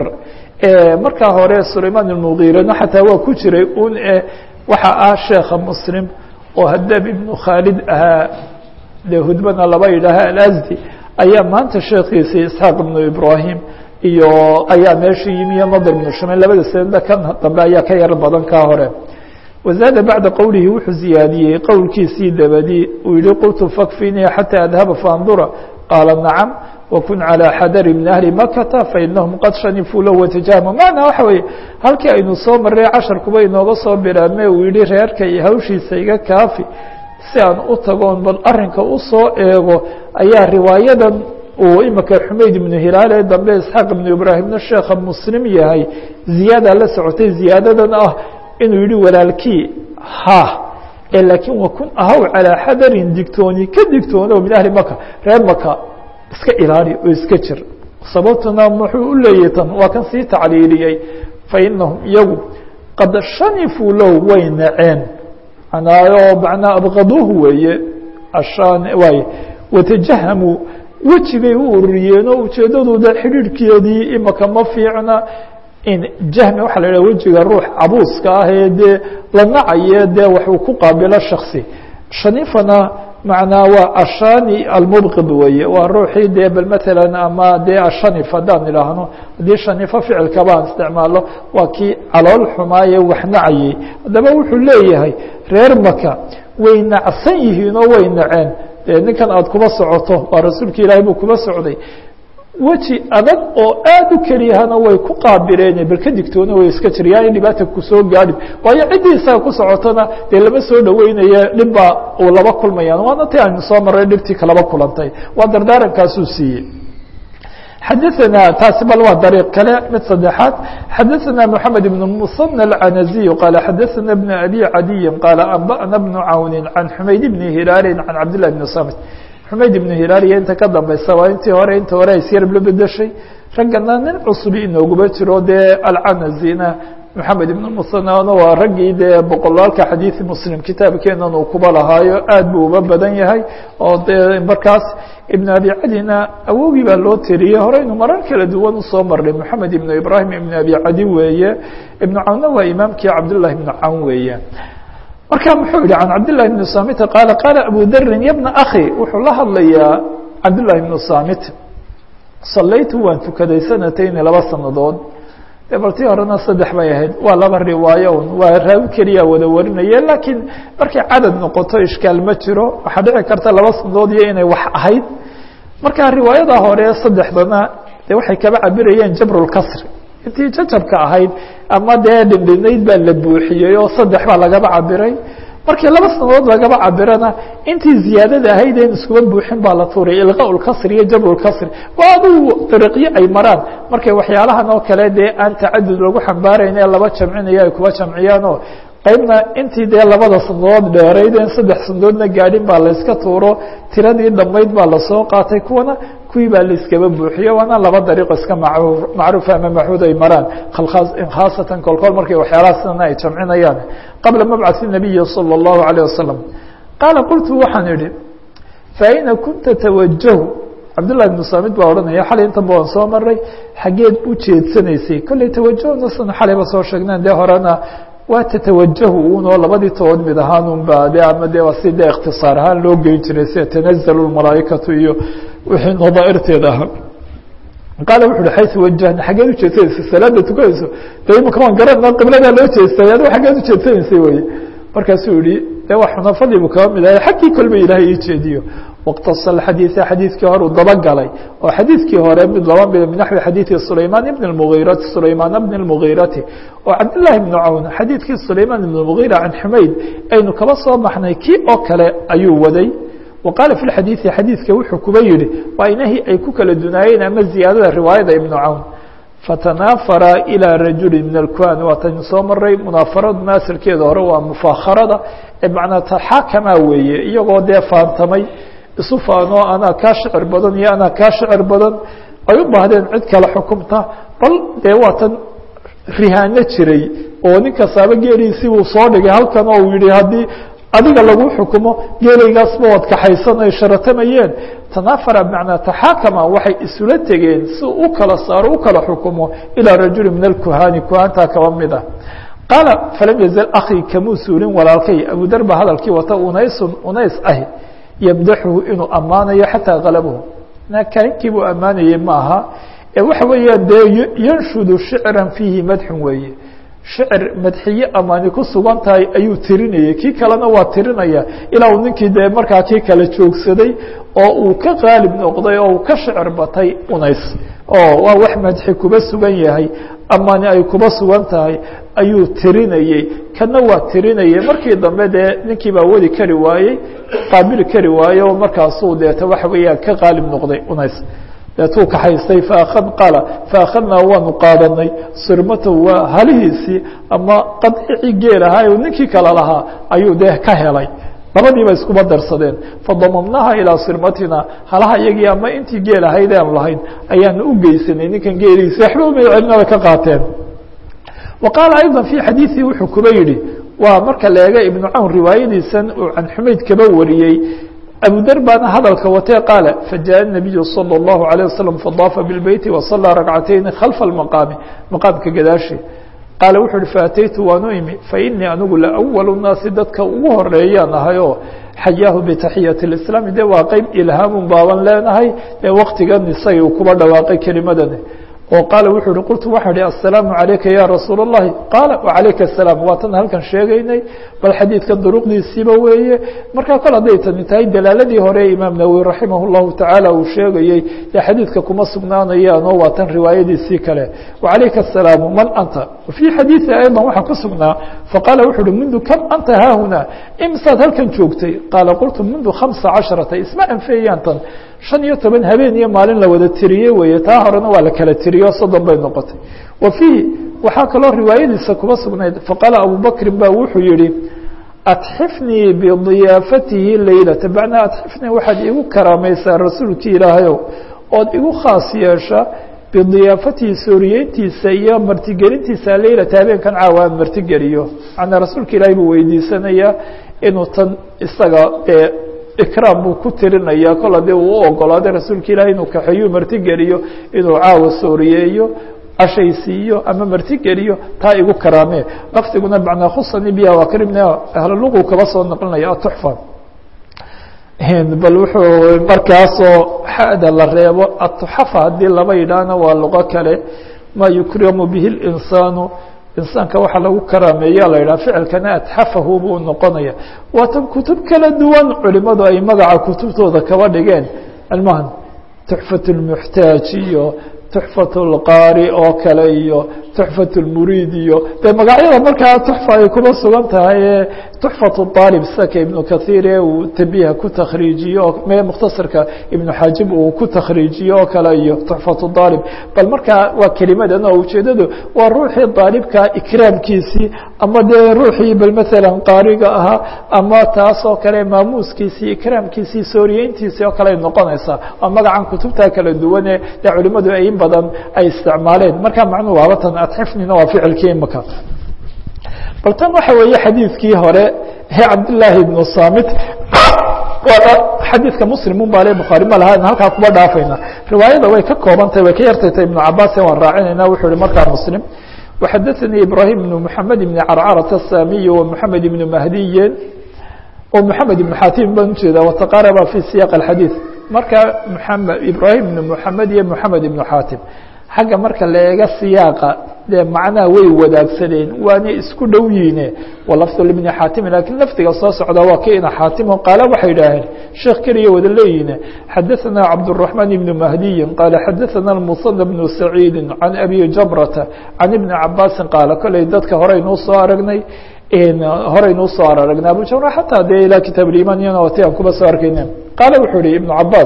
markaa hore sulaymaan اlmugiirana xataa waa ku jiray un waxa ah sheekha muslim oo hadaab ibnu khaalid ahaa dee hudbana laba yidhaaha alasdi ayaa maanta sheekiisi isxaaq ibnu ibrahim iyo ayaa meesha yimi iyo nadr ibnu shumayn labada sanadba kan dambe ayaa ka yar badan kaa hore wazaada bacda qowlihi wuxuu ziyaadiyey qowlkiisii dabadi uu yihi qultu fakfinii xataa adhaba faandura qaala nacam wakun calى xadari min ahli makata fainahum qad shanifuu low watajahmu macnaa waxa weeye halkii aynu soo maray casharkuba inooga soo biraame uu yihi reerka iyo hawshiisa iga kaafi si aan u tagoon bal arinka usoo eego ayaa riwaayadan uu imika xumayd ibnu hilaal ee dambe isxaaq ibnu ibraahimna sheekha muslim yahay ziyaada la socotay ziyaadadan ah inuu yihi walaalkii ha ee laakiin wakun ahaw calىa xadarin digtooni ka digtoono min ahli maka reer maka iska ilaali oo iska jir sababtuna muxuu u leeyahy tan waa kan sii tacliiliyey fainahum iyagu qad shanifuu low way naceen manaayo macnaa abqaduuhu weeye ashaan waay watajahamuu weji bay u ururiyeen oo ujeedadooda xidhiidhkeedii imaka ma fiicna in jahmi waxaa la idhaha wejiga ruux cabuuska ah ee dee la nacaye dee waxuu ku qaabilo shaksi shanifana macnaa waa ashani almubqid weeye waa ruuxii dee bal matalan ama dee ashanif haddaan idhaahno haddii shanifo ficilkaba aan isticmaalo waa kii calool xumaaye wax nacayey haddaba wuxuu leeyahay reer maka way nacsan yihiin oo way naceen dee ninkan aada kuba socoto waa rasuulka ilaahay buu kuba socday weji adag oo aad u keliyahana way ku qaabileen bal ka digtoona way iska jir yaanay dhibaata kusoo gaadhin waayo ciddii isaga ku socotona dee lama soo dhaweynaya dhibbaa uu laba kulmayaan waana ti aynu soo maray dhibtii kalaba kulantay waa dardaarankaasuu siiyey xadaثna taasi bal waa dariiq kale mid saddexaad xadaثna mحamed بن المصنى الcanaزي qaala xadaثna بن abi cadiyi qaala anbأna بن cawni can xumayd bni hilaali can cabd لlah بn samit xumayd ibnu hilaal iyo inta ka dambaysa waa intii hore inta hore isyar la bedeshay raggana nin cusubi inooguba jiro dee alcanazina maxamed ibn musanana waa raggii dee boqolaalka xadiidi muslim kitaabkeenan uu kuba lahaayo aad buu uba badan yahay oo dee markaas ibn abi cadina awogii baa loo tiriyey horeynu marar kala duwan usoo marnay moxamed ibnu ibrahim ibn abi cadi weeye ibnu cawnna waa imaamkii cabdullahi ibnu cawn weeye marka muxuu yihi can cabdالlahi بn samit qaala qaala abu darin ya bna akhi wuxuu la hadlayaa cabdالlahi بnu samit salaytu waan tukaday sanatayni laba sanadood de bal tii horena saddex bay ahayd waa laba riwaayo un waa raawi keliya wada warinaye laakiin markay cadad noqoto ishkaal ma jiro waxaa dhici karta laba sanadood iyo inay wax ahayd marka riwaayada hore saddexdana de waxay kaba cabirayeen jabr اlkasri intii jajabka ahayd ama dee dhindhinayd baa la buuxiyey oo saddex baa lagaba cabiray markii laba sanadood lagaba cabirana intii ziyaadada ahayd en iskuba buuxin baa la tuuray ilqa lkasri iyo jabr lkasri waa adugu dariiqyo ay maraan markay waxyaalahan oo kale dee aan tacadud lagu xambaarayn ee laba jamcinayo ay kuba jamciyaan oo qaybna intii dee labada sandood dheerayd en saddex sandoodna gaadhin baa layska tuuro tiradii dhammayd baa lasoo qaatay kuwana kuwii baa laiskaba buuxiye waana laba dariiqo iska macruufa ama maxuud ay maraan khaasatan kolkool markay waxyaalaha sidana ay jamcinayaan qabla mabcaثi الnabiyi salى الlahu عalيه wasalam qaala qultu waxaan idhi faina kunta tawajahu cabdullahi ibnu saamid baa odhanaya xalay intan ba waan soo maray xaggeed u jeedsanaysay kolley tawajahna san xalayba soo sheegneen dee horena waa tatawajahu unoo labadii tobood mid ahaan unba de ama de waa si de ikhtisaar ahaan loo geyn jiray sida tanazalu lmalaa'ikatu iyo wixii nadaairteeda ahaa qaala wuxu uhi xaysu wajahna xaggeed ujeedsanaysay salaada tukanayso de imaka waan garana qibladaa loo jeestay adigo xaggeed ujeedsanaysay weye markaasuu yihi de waa xunafadii buu kaba mid ahay xaggii kolba ilaahay ii jeediyo wاqtasa xadiiثa xadiidkii hore uu dabagalay oo xadiidkii hore mid laba mid min naxwi xadiiثi sulayman ibn اmgiirati sulaymaan bn اmgiirati oo cabdالlahi bn cawn xadiidkii sulayman ibn اmgiira can xumayd aynu kaba soo baxnay kii oo kale ayuu waday wa qaala fi xadiiثi xadiidka wuxuu kuba yihi waa inahii ay ku kala dunaayeen ama ziyaadada riwaayada ibn cawn fatanaafara ilى rajuli min اlkuhan waataynu soo maray munaafaradu maasilkeeda hore waa mufaakarada ee macnaa taxaakamaa weeye iyagoo dee faantamay isu faanoo anaa kaa shicir badan iyo anaa kaa shicir badan ay u baahdeen cid kale xukumta bal dee waatan rihaano jiray oo nin kastaaba geeliisii uu soo dhigay halkan oo uu yihi haddii adiga lagu xukumo geelaygaasba waad kaxaysan ay sharatamayeen tanaafara bmacnaa taxaakama waxay isula tegeen si u kala saaro u kala xukumo ilaa rajuli min alkuhaani kuhaantaa kaba mid ah qaala falam yazal akii kamuu suulin walaalkay abudar ba hadalkii wata unaysun unays ahi yamdaxuhu inuu ammaanayo xataa galabahu nakaankii buu ammaanayey ma aha ee waxa weeyaan dee yanshudu shicran fiihi madxun weeye shicir madxiye amaani ku sugan tahay ayuu tirinayay kii kalena waa tirinaya ilaa uu ninkii dee markaa kii kale joogsaday oo uu ka qaalib noqday oo uu ka shicir batay unays oo waa wax madxi kuba sugan yahay amaani ay kuba sugan tahay ayuu tirinayey kana waa tirinayay markii dambe dee ninkii baa wadi kari waayey qaabili kari waaye oo markaasuu deeta waxa weeyaan ka qaalib noqday unays deetuu kaxaystay faakad qaala faakhadnaa waanu qaadanay sirmatahu waa halihiisii ama qadicii geel ahaa u ninkii kale lahaa ayuu dee ka helay labadiiba iskuba darsadeen fadamamnaha ilaa sirmatina halaha iyagii ama intii geel ahayd aan lahayn ayaanu u geysanay ninkan geelihiisi waxba uma celinada ka qaateen wa qaala ayضa fii xadiiثii wuxuu kuba yihi waa marka la eega ibnu cawn riwaayadiisan uu can xumayd kaba wariyey abudar baana hadalka watee qaala fajaءa الnabiyu salى الlahu عalيه waslم fadaafa biاlbeyti waصalىa ragcatayni khalfa اlmaqaami maqaamka gadaashi qaala wuxu uhi faataytu waanu imi fainii anigu laأwal الnaasi dadka ugu horeeyaan ahay oo xayaahu bitaxiyaةi اislaami de waa qeyb ilhaamun baaban leenahay ee waktigan isagii uu kuba dhawaaqay kelimadani oo qaala wuxuu uhi qultu waxaa ihi aلsalaamu عalayka ya rasuul الlahi qaala وعalayka الsalaam waa tan halkan sheegaynay bal xadiidkan duruqdiisiiba weeye markaa kol hadday tani tahay dalaaladii hore imaam nawowi raximah الlahu taعaalى uu sheegayey dee xadiidka kuma sugnaanayaan oo waa tan riwaayadiisii kale وعalayka الsalaamu man anta fii xadiiثi ayضا waxaa ku sugnaa faqaala wuxu uhi mundu kam anta haahuna imsaad halkan joogtay qaala qultu mundu خamسa caشhaرata isma anfeeyaan tan شhan iyo toban habeen iyo maalin la wada tiriyey weeye taa horena waa la kala tiriyo soddon bay noqotay wa fiihi waxaa kaloo riwaayadiisa kuma sugnayd faqaala abubakrin ba wuxuu yihi atxifnii bidiyaafatihi leylata bacnaa atxifnii waxaad igu karaamaysaa rasuulkii ilaahayow ood igu khaas yeesha bidiyaafatihi sooriyeyntiisa iyo martigelintiisa leylata habeenkan caawa aan martigeliyo macnaa rasuulka ilaahay buu weydiisanayaa inuu tan isaga ee ikraam buu ku tirinaya kol haddii uu u ogolaaday rasuulka ilahi inuu kaxeeyu martigeliyo inuu caawa sooriyeeyo cashaysiiyo ama martigeliyo taa igu karaamee lafdiguna macnaa khusani biha waa karimna ahluluqu kaba soo naqlinaya atuxfa bal wuxuu markaasoo xada la reebo atuxafa haddii laba yidhaahna waa luqo kale maa yukramu bihi اlinsaanu insaanka waxaa lagu karaameeya la yidhaha ficilkana atxafahu buu noqonaya waatan kutub kala duwan culimadu ay magaca kutubtooda kaba dhigeen almahan tuxfat اlmuxtaaj iyo tuxfat اlqaari oo kale iyo tuxfat اlmuriid iyo dee magacyada markaa tuxfa ay kuma sugan tahay ee tuxfat اطaalib saka ibnu kahiir ee uu tabiha ku takhriijiyo me mukhtasarka ibnu xaajib uu ku takhriijiyo oo kale iyo tuxfat اطaalib bal markaa waa kelimadan oo ujeedadu waa ruuxii daalibka ikraamkiisii ama dee ruuxii bal maalan qaariga ahaa ama taasoo kale maamuuskiisii ikraamkiisii sooriyeyntiisii oo kale ay noqonaysaa waa magacan kutubta kala duwane dee culimadu ay in badan ay isticmaaleen marka macnuhu waabatan adxifnina waa ficilkii imaka bal tan waxa weeye xadiidkii hore ee cabdillaahi ibnu samit waana xadiidka muslim un baa le bukhaari ma laha halkaa kuba dhaafayna riwaayada way ka koobantahy way ka yartaytay ibnu cabaas waan raacinayna wuxuu hi markaa muslim وxadثnي ibrahيم بن محamed بن crcرة الsamiي ومحamed بن mahdiyi ومحamed بن xatim baan ujeeda وتqarba في siyaq الxadيiث marka ibrahim بن محamed iyo محamed بن xatim xagga marka la eega siyaaqa dee macnaha way wadaagsaneen waana isku dhow yiine walafd بn xatim lakin lafdiga soo socda waa ki ina xaatimo qaala waxay idhaaheen sheekh keliya wada leeyihin xadaثna cabdالرaحman بn mahdiyi qaala xadaثna المصنى بن سacيidi عan abi jabrata can iبni cabaasi qaala koley dadka horeynuu soo aragnay horeynuu soo aragnay abu jabr xataa dee ilaa kitaab اiman iyana ti aan kuba soo arkayne qaala wuxuu ihi iبn cabaas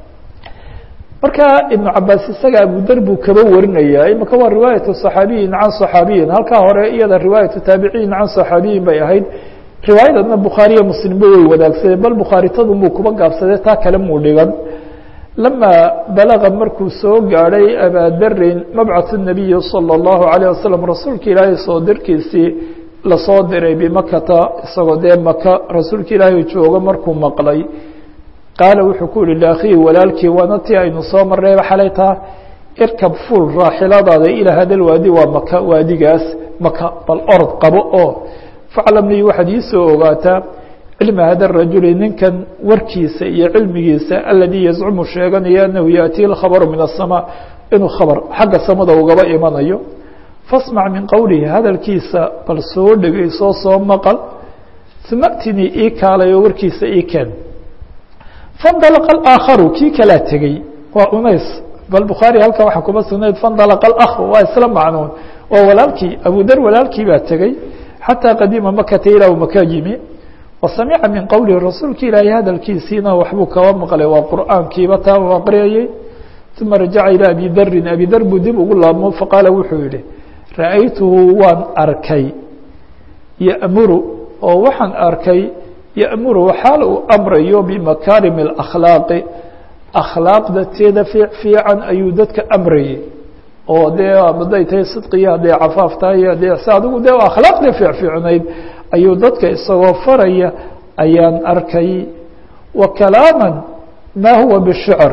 marka iبن cabaas isaga abudar buu kaba warinaya imika waa riwaayaة صaxaabiyin can صaxaabiyin halkaa hore iyada riwaayaةu taabiciyin can صaxaabiyin bay ahayd riwaayadadna bukhaariya muslimba way wadaagsadeen bal bukhaari-tadu muu kuba gaabsadee taa kale muu dhigan lama balaga markuu soo gaadhay abadarin mabcaث الnabiyi salى الlahu عalيه wasalam rasuulka ilaahay soo dirkiisii lasoo diray bimakata isagoo dee maka rasuulka ilaahay joogo markuu maqlay qaala wuxuu ku yihi laakhihi walaalkii waana tii aynu soo marnayba xalay taa irkab fuul raaxiladaada ilaa hadal waadi waa maka waadigaas maka bal orod qabo oo faclamnii waxaad iisoo ogaataa cilma hada rajuli ninkan warkiisa iyo cilmigiisa aladii yazcumu sheeganaya anahu yaأtii اkhabaru min الsamaa inuu khabar xagga samada ugaba imanayo fasmac min qowlihi hadalkiisa bal soo dhegeyso soo maqal uma atinii ii kaalay oo warkiisa ii keen fandalqa aakharu kii kalaa tegey waa unays bal bukhaari halkan waxaa kuma sugnayd fandalqa اakhu waa isla macnuun waa walaalkii abudar walaalkii baa tegey xatىa qadima makata ilaa maka yimi wasamica min qowlihi rasuulka ilaahay hadalkiisiina waxbuu kaba maqlay waa qur'aankiiba taa u aqriyayey uma rajaca ilى abi darin abi dar buu dib ugu laabmo faqaala wuxuu yihi ra'aytuhu waan arkay ya'muru oo waxaan arkay ya'muru xaal uu amrayo bimakaarim اlakhlaaqi akhlaaqda teeda fiican ayuu dadka amrayay oo dee hadday tahay sidqiyo hadday cafaaf tahay hadday si adigu dee akhlaaqdii fiicfiicnayd ayuu dadka isagoo faraya ayaan arkay wa kalaaman ma huwa bishicr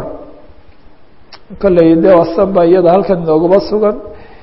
kolley dee wasan ba iyada halkan inoogaba sugan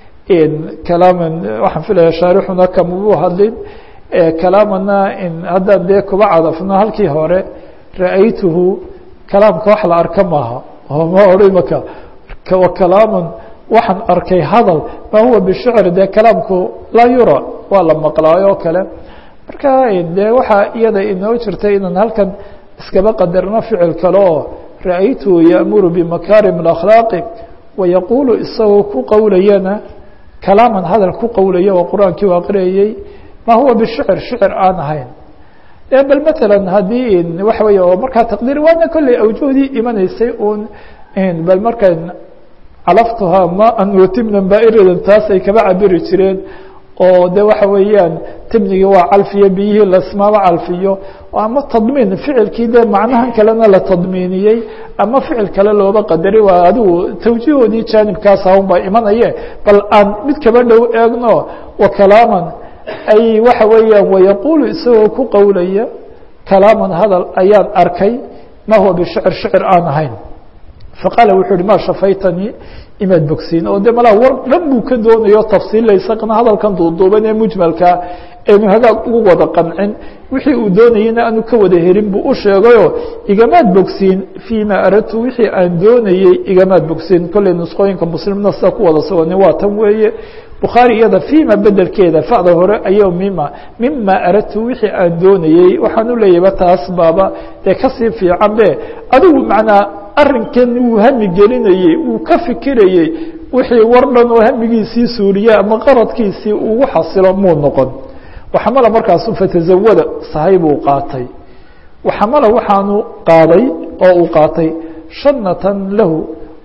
kalaaman waxaan filaya shaarixuna kamabuu hadlin kalaamana haddaan dee kuba cadafno halkii hore ra'aytuhu kalaamka wax la arka maaha ma odhay maka wa kalaaman waxaan arkay hadal ma huwa bishicr dee kalaamku laa yura waa la maqlaayo o kale marka dee waxaa iyada inoo jirtay inaan halkan iskaba qadarno ficil kale oo ra'aytuhu ya'muru bimakaarim اakhlaaqi wayaquulu isagoo ku qowlayana kalaaman hadal ku qowlaya oo qur-aankii u aqriyayey ma huwa bishicr shicir aan ahayn bal matala haddii waxa wey oo markaa taqdiir waana kolley awjuhdii imanaysay un bal marka calaftuhaa maan watimnan baa'iradan taas ay kaba cabiri jireen oo de waxa weeyaan timnigii waa calfiyo biyihii lasmaaba calfiyo ama tadmiin ficilkii de macnahan kalena la tadmiiniyey ama ficil kale looba qadari waa adigu tawjiihoodii jaanibkaas ahun baa imanaye bal aan mid kaba dhow eegno wa kalaaman ay waxa weeyaan wayaquulu isagoo ku qowlaya kalaaman hadal ayaan arkay ma huwa bishicr shicir aan ahayn faqaala wuxuu uhi ma shafaytanii imaad bogsiin oo de malaa war dhan buu ka doonayo tafsiilaysaqna hadalkan duuduuban ee mujmalkaa eenu hagaag ugu wada qancin wixii uu doonayeyna aanu ka wada helin buu u sheegayo igamaad bogsiin fii ma aradtu wixii aan doonayey igamaad bogsiin kolley nusqooyinka muslimna sida ku wada sugani waa tan weeye bukhaari iyada fima bedelkeeda fada hore ayo mima mima aradtu wixii aan doonayey waxaan u leeyahba taas baaba dee kasii fiican be adigu macnaa arrinkan wuu hami gelinayey wuu ka fikirayey wixii war dhan oo hamigiisii suuriye ama qaradkiisii ugu xasilo muu noqon waxamala markaasu fatazawada sahay buu qaatay waxamala waxaanu qaaday oo uu qaatay shanatan lahu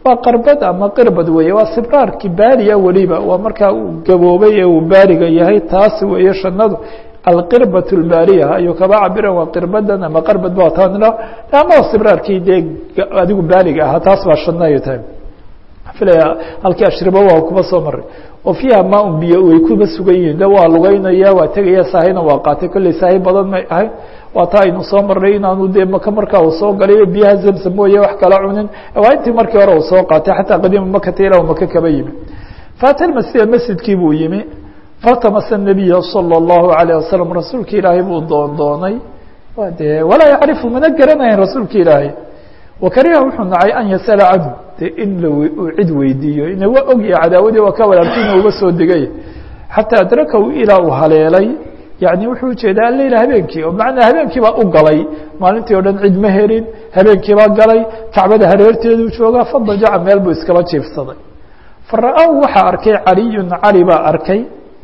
waa qarbad ama qirbad weeye waa sibraarki baaliya weliba waa markaa uu gaboobay ee uu baaliga yahay taas weeye shanadu alqirbat اlbaaliya ayuu kaba cabiran waa qirbadan ama qarbad ba taanila ama sibraarkii dee adigu baaliga ahaa taas baa shana ay tahay filaya halkii ashriba waa kuba soo maray oo fiiha maa un biyo way kuba sugan yihiin de waa lugeynaya waa tegaya saahina waa qaatay kolley saahi badan may ahayn waa taa aynu soo marnay inaanu dee maka markaa uu soo galay biyaha zamzam mooye wax kala cunin waa intii markii hore uu soo qaatay xataa qadiima makata ilaa maka kaba yimi faata masjida masjidkii buu yimi faltamasa nabiya salى اllahu alayه wasalam rasuulka ilaahay buu doon doonay de walaa yacrifu mana garanayan rasuulka ilaahay wakariha wuxuu nacay an yasala canhu de in uu cid weydiiyo ina waa ogya cadaawadii waa ka walaalkiina uga soo degay xataa adrakahu ilaa uu haleelay yani wuxuu ujeedaa aleyla habeenkii oo macnaa habeenkii baa u galay maalintii o dhan cid ma helin habeenkii baa galay kacbada hareerteeduu joogaa fadajaca meel buu iskaba jiifsaday fara-ahu waxaa arkay caliyun cali baa arkay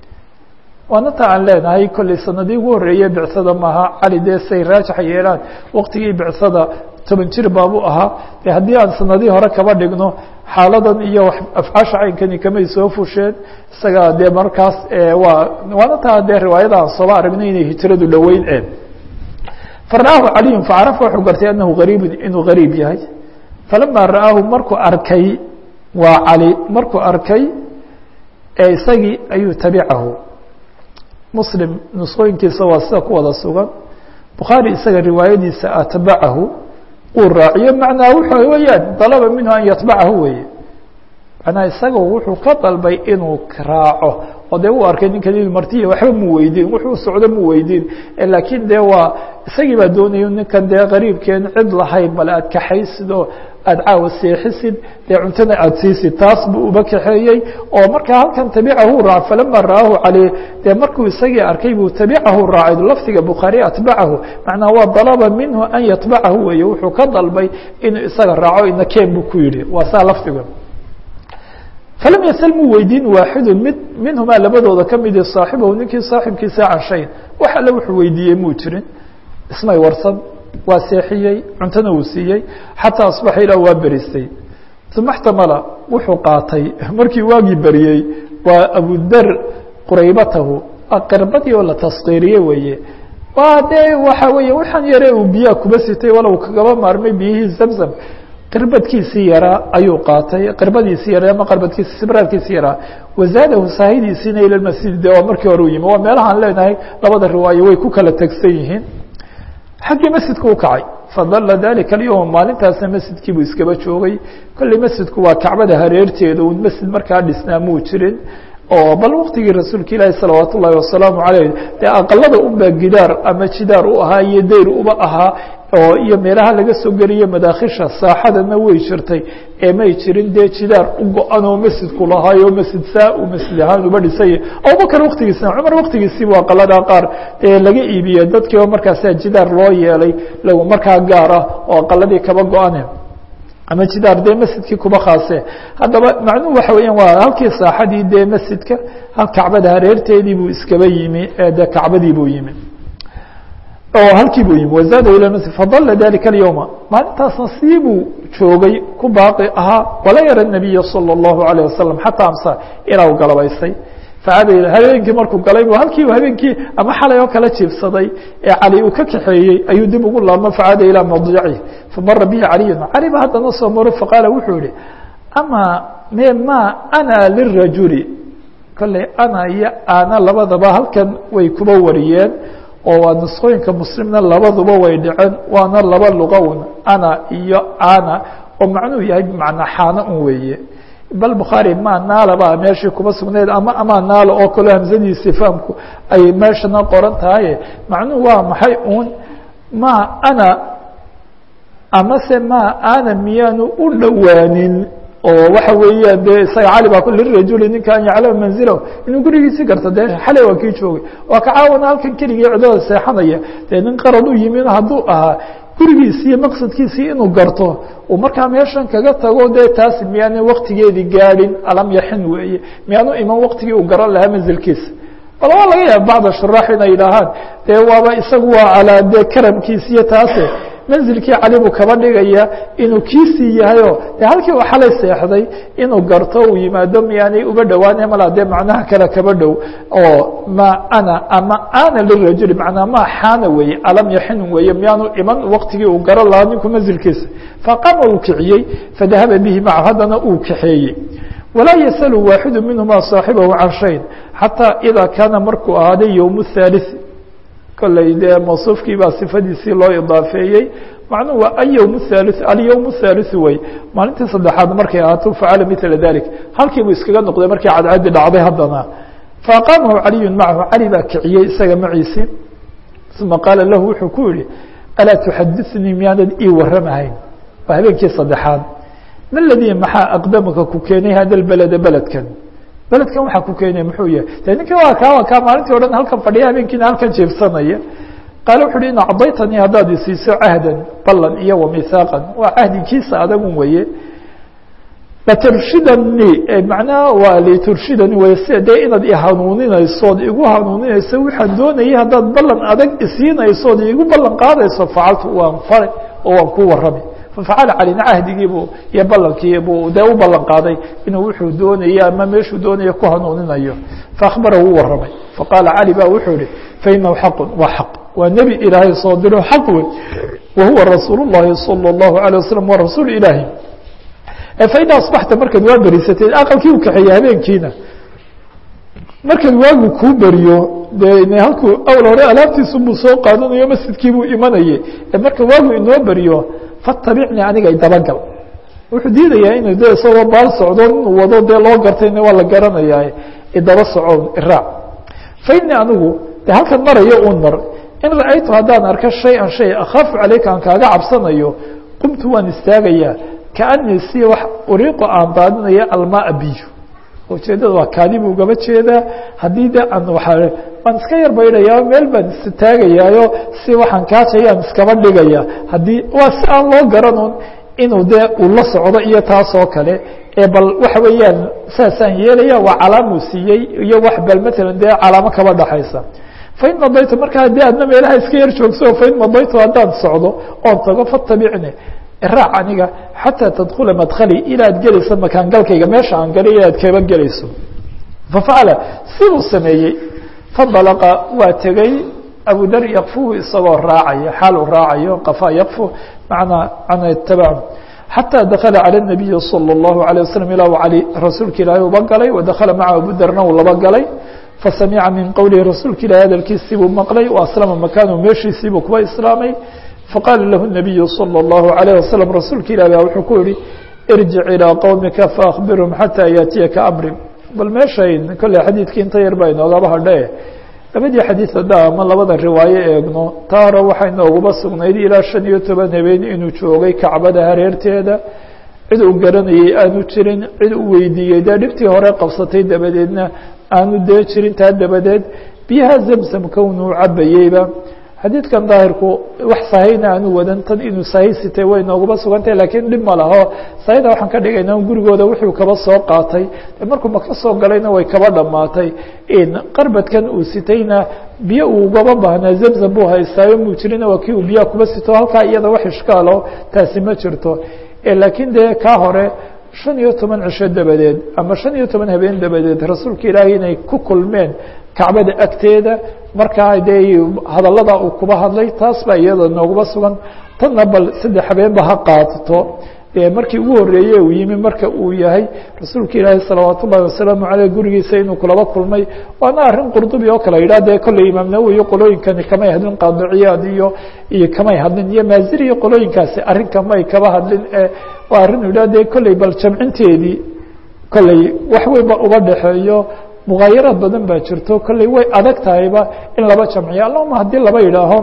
waana ta aan leenahay kolley sanadii ugu horreeye bicsada maaha cali dee say raajaxa yeelaan waqtigii bicsada toban jir baabuu ahaa de haddii aan sanadii hore kaba dhigno xaaladan iyo afcaasha caynkani kamay soo fusheen isaga dee markaas waa waana taa dee riwaayada aan sooba aragnay inay hijradu dhoweyn e fara'aahu caliyun facarafa wuxuu gartay anahu gariibun inuu gariib yahay falama ra'aahu markuu arkay waa cali markuu arkay isagii ayuu tabicahu muslim nusqooyinkiisa waa sida ku wada sugan bukhaari isaga riwaayadiisa atbacahu uu raaciyo macnaa wuxuu weyaan dalaba minhu an yatbacahu weye macnaa isaga wuxuu ka dalbay inuu raaco oo dee u arkay ninkan inu martiya waxba mu weydiin wuxuu socdo mu weydiin laakiin dee waa isagii baa doonaya ninkan dee qariibkeen cid lahayn bale aad kaxaysid oo aada caawa seexisid dee cuntana aada siisid taas buu uba kaxeeyey oo markaa halkan tabicahu raac falama ra'aahu caleyh dee markuu isagii arkay buu tabicahu raacay lafdiga bukhaari atbacahu macnaa waa dalaba minhu an yatbacahu weeye wuxuu ka dalbay inuu isaga raaco inakeen buu ku yidhi waa saa lafdiga falam yasal muu weydiin waaxidu mid minhumaa labadooda kamidi saaxibahu ninkii saaxibkiisa can shayn wax alle wuxuu weydiiyey muu jirin ismay warsan waa seexiyey cuntona uu siiyey xataa asbaxa ilaa waa beristay uma xtamala wuxuu qaatay markii waagii beriyey waa abudar quraybatahu qirbadii oo la taskiiriyey weeye waa dee waxa weeye waxaan yare uu biyaha kuba sitay walow kagaba maarmay biyihii zamzam qirbadkiisii yaraa ayuu qaatay qirbadiisii yaraa ama qarbadkiisi sibraarkiisii yaraa wazaadahu saahidiisiina ila masjid de waa markii hore u yimi waa meelahaan leenahay labada riwaayo way ku kala tegsan yihiin xaggii masjidku u kacay fadala dalika alyowm maalintaasna masjidkiibuu iskaba joogay kolley masjidku waa kacbada hareerteeda un masjid markaa dhisnaa muu jirin oo bal waktigii rasuulka ilaahi salawaat ullaahi wasalaamu caleyh dee aqalada unbaa gidaar ama jidaar u ahaa iyo dayr uba ahaa oo iyo meelaha laga soo geliyo madaakhisha saaxadana way jirtay ee may jirin dee jidaar u go-an oo masjidku lahaayo masjid saa uu masjid ahaan uba dhisay abubakar waktigiisina cumar waktigiisiibu aqalada qaar ee laga iibiyey dadkiiba markaasa jidaar loo yeelay lagu markaa gaar ah oo aqaladii kaba go-ane ama jidaar dee masjidkii kuba khaase haddaba macnuhu waxa weeyaan waa halkii saaxadii dee masjidka kacbada hareerteedii buu iskaba yimi ee dee kacbadii buu yimi oo halkii buu yimi wazaada ila masjid fadala dalika alyowma maalintaasna sii buu joogay ku baaqi ahaa wala yara nabiya salى اllahu alayه wasalam xataa amsa ilaa u galabaystay facada habeenkii markuu galay bu halkii habeenkii ama xalay oo kala jiibsaday ee cali uu ka kaxeeyey ayuu dib ugu laabmo facada ilaa madjaci famara bihi caliyun cali ba haddana soo maro faqaala wuxuu yihi ama me ma ana lirajuli kolley ana iyo ana labadaba halkan way kuba wariyeen oo waa nusqooyinka muslimna labaduba way dhaceen waana laba luqown ana iyo ana oo macnuhu yahay bimacnaa xaana un weeye bal bukhaari ma naala baa meeshii kuba sugnayd ama ama naala oo kaleo hamsadiisi fahamku ay meeshana qoran tahaye macnuhu waa maxay uun ma ana amase ma ana miyaanu u dhowaanin oo waxa weeyaan dee isaga cali baa lirajuli ninka an yaclama manzilahu inuu gurigiisi garto dee xalay waa kii joogay waa ka caawana halkan keligii cidada seexanaya dee nin qarad u yimin hadduu ahaa gurigiisi iyo maqsadkiisii inuu garto uu markaa meeshan kaga tago dee taas miyaana waktigeedii gaadhin alam yaxin weeye miyaanu iman waktigii uu garan lahaa manzilkiisa bal waa laga yaaba bacda shuraax inay yidhaahaan dee waaba isagu waa calaa dee karamkiisi iyo taase manzilkii cali buu kaba dhigaya inuu kiisii yahayoo de halkii uu xalay seexday inuu garto uu yimaado miyaanay uga dhowaane malaa dee macnaha kale kaba dhow oo ma ana ama ana lirajuli macnaa ma xaana weeye alam yaxinun weeye miyaanu iman waqtigii uu garo lahaa ninku manzilkiisa faqama uu kiciyey fadahaba bihi macahu haddana uu kaxeeyey walaa yasalu waaxidu minhuma saaxibahu can shayn xataa idaa kaana markuu ahaaday yowm الthalith kolley dee mawsuufkii baa sifadiisii loo idaafeeyey macnuhu waa aywm الthalith alyowm الthalith wey maalintii saddexaad markay ahaato facala mila dalik halkiibuu iskaga noqday markii cadcadi dhacday haddana faaqaamahu caliyu macahu cali baa kiciyey isaga maciisi uma qaala lahu wuxuu ku yihi alaa tuxadinii miyaanad ii waramahayn waa habeenkii saddexaad ma ladii maxaa aqdamaka ku keenay hada beleda beledkan beledkan waxaa ku keenay muxuu yahay de ninka waa kaa waa kaa maalintii o dhan halkan fadhiya habeenkiina halkan jeebsanaya qaale wuxu uhi in acdaytanii haddaad isiiso cahdan ballan iyo wamihaaqan waa cahdikiisa adagun weye laturshidanii macnaha waa liturshidani wey sida dee inaad ihanuuninaysood igu hanuuninayso waxaan doonayay haddaad ballan adag isiinaysood igu ballan qaadayso facaltu waan fare oo waan ku warrami fafacala calina cahdigiibuu iyo ballankii buu dee u ballan qaaday inuu wuxuu doonaya ama meeshuu doonaya ku hanuuninayo faakbarahu u warramay faqaala cali ba wuxuu ihi fainahu xaqun waa xaq waa nebi ilaahay soo diro xaq wey wa huwa rasuul llahi salى اllahu alيه wasalam waa rasuul ilaahi faida asbaxta markaad waa berisateed aqalkii u kaxeeya habeenkiina markaad waagu kuu beriyo de halkuu awal hore alaabtiisubuu soo qaadanayo masjidkiibuu imanayay marka waagu inoo beriyo fatabicnii aniga dabagal wuxuu diidayaa inuu de isagoo baal socdo inuu wado dee loo gartayna waa la garanayaa idaba soco iraac fa inii anigu de halkan marayo un mar in ra-aytu haddaan arko shay-an shay akhaafu caleyka aan kaaga cabsanayo qumtu waan istaagayaa kaanii si wax uriiqo aan daadinaya almaa biyo ujeedada waa kaadi buu gaba jeedaa haddii de aan waa waan iska yar baydhayaa meel baan istaagayaayo si waxaan kaajayaan iskaba dhigaya haddii waa si aan loo garanun inuu dee uu la socdo iyo taasoo kale ee bal waxa weeyaan saasaan yeelaya waa calaamuu siiyey iyo wax bal matalan dee calaamo kaba dhaxaysa fain madaytu marka haddii adna meelaha iska yar joogso fain madaytu haddaan socdo oon tago fatabicni iraac aniga xataa tadkula madkali ilaad gelayso makaangalkayga meesha aan galay ilaad kaba gelayso fafacala siduu sameeyey fandalaqa waa tegey abudar yakfuhu isagoo raacaya xaal uu raacayo qafaa yakfu manaa ana itabacu xatى dakala calى الnabiyi salى الlahu عalيه waslm ilaa cali rasuulka ilaahay uba galay wadakala maca abudarna uu laba galay fasamica min qowlihi rasuulka ilahi hadalkiisii buu maqlay aslama makaanhu meeshiisiibuu kuba islaamay faqaala lahu الnabiyu salى الlahu عalيه waslm rasuulka ilah ba wuxuu ku yihi irjic ilىa qowmika faakbirhum xatى yaatiyaka amri bal meeshayn kolley xadiidkii inta yar baa inoogaba hadhe labadii xadiid hadda ama labada riwaayo eegno taa hore waxay nooguba sugnayd ilaa shan iyo toban habeen inuu joogay kacbada hareerteeda cid uu garanayay aanu jirin cid uu weydiiyey dee dhibtii hore qabsatay dabadeedna aanu dee jirin taa dabadeed biyaha zamzam kownuu cabayeyba xadiidkan daahirku wax sahayna aanu wadan tan inuu sahay sitay way nooguba sugantahay lakiin dhib ma laho sahayda waxaan ka dhigayna gurigooda wuxuu kaba soo qaatay markuu maka soo galayna way kaba dhamaatay qarbadkan uu sitayna biyo uu ugaba baahnaa zamzam buu haystaayo muu jirina waa kii uu biyaha kuba sito halkaa iyada wax ishkaalo taasi ma jirto laakiin dee kaa hore shan iyo toban cisho dabadeed ama shan iyo toban habeen dabadeed rasuulka ilaahay inay ku kulmeen kacbada agteeda markaa dee hadallada uu kuba hadlay taas baa iyada nooguba sugan tanna bal saddex habeenba ha qaadato markii ugu horeeye uu yimi marka uu yahay rasuulka ilaahi salawaat ullahi wasalaamu aleyh gurigiisa inuu kulaba kulmay waana arrin qurdubi oo kale yidhah dee kolley imaam nawowi iyo qolooyinkani kamay hadlin qaadiciyaad iyo iyo kamay hadlin iyo maaziri iyo qolooyinkaasi arrin kamay kaba hadlin waa arrin yidhah dee kolley bal jamcinteedii kolley wax weynba uba dhexeeyo mugaayaraad badan baa jirto kolley way adag tahayba in laba jamciyo allahuma haddii laba yidhaaho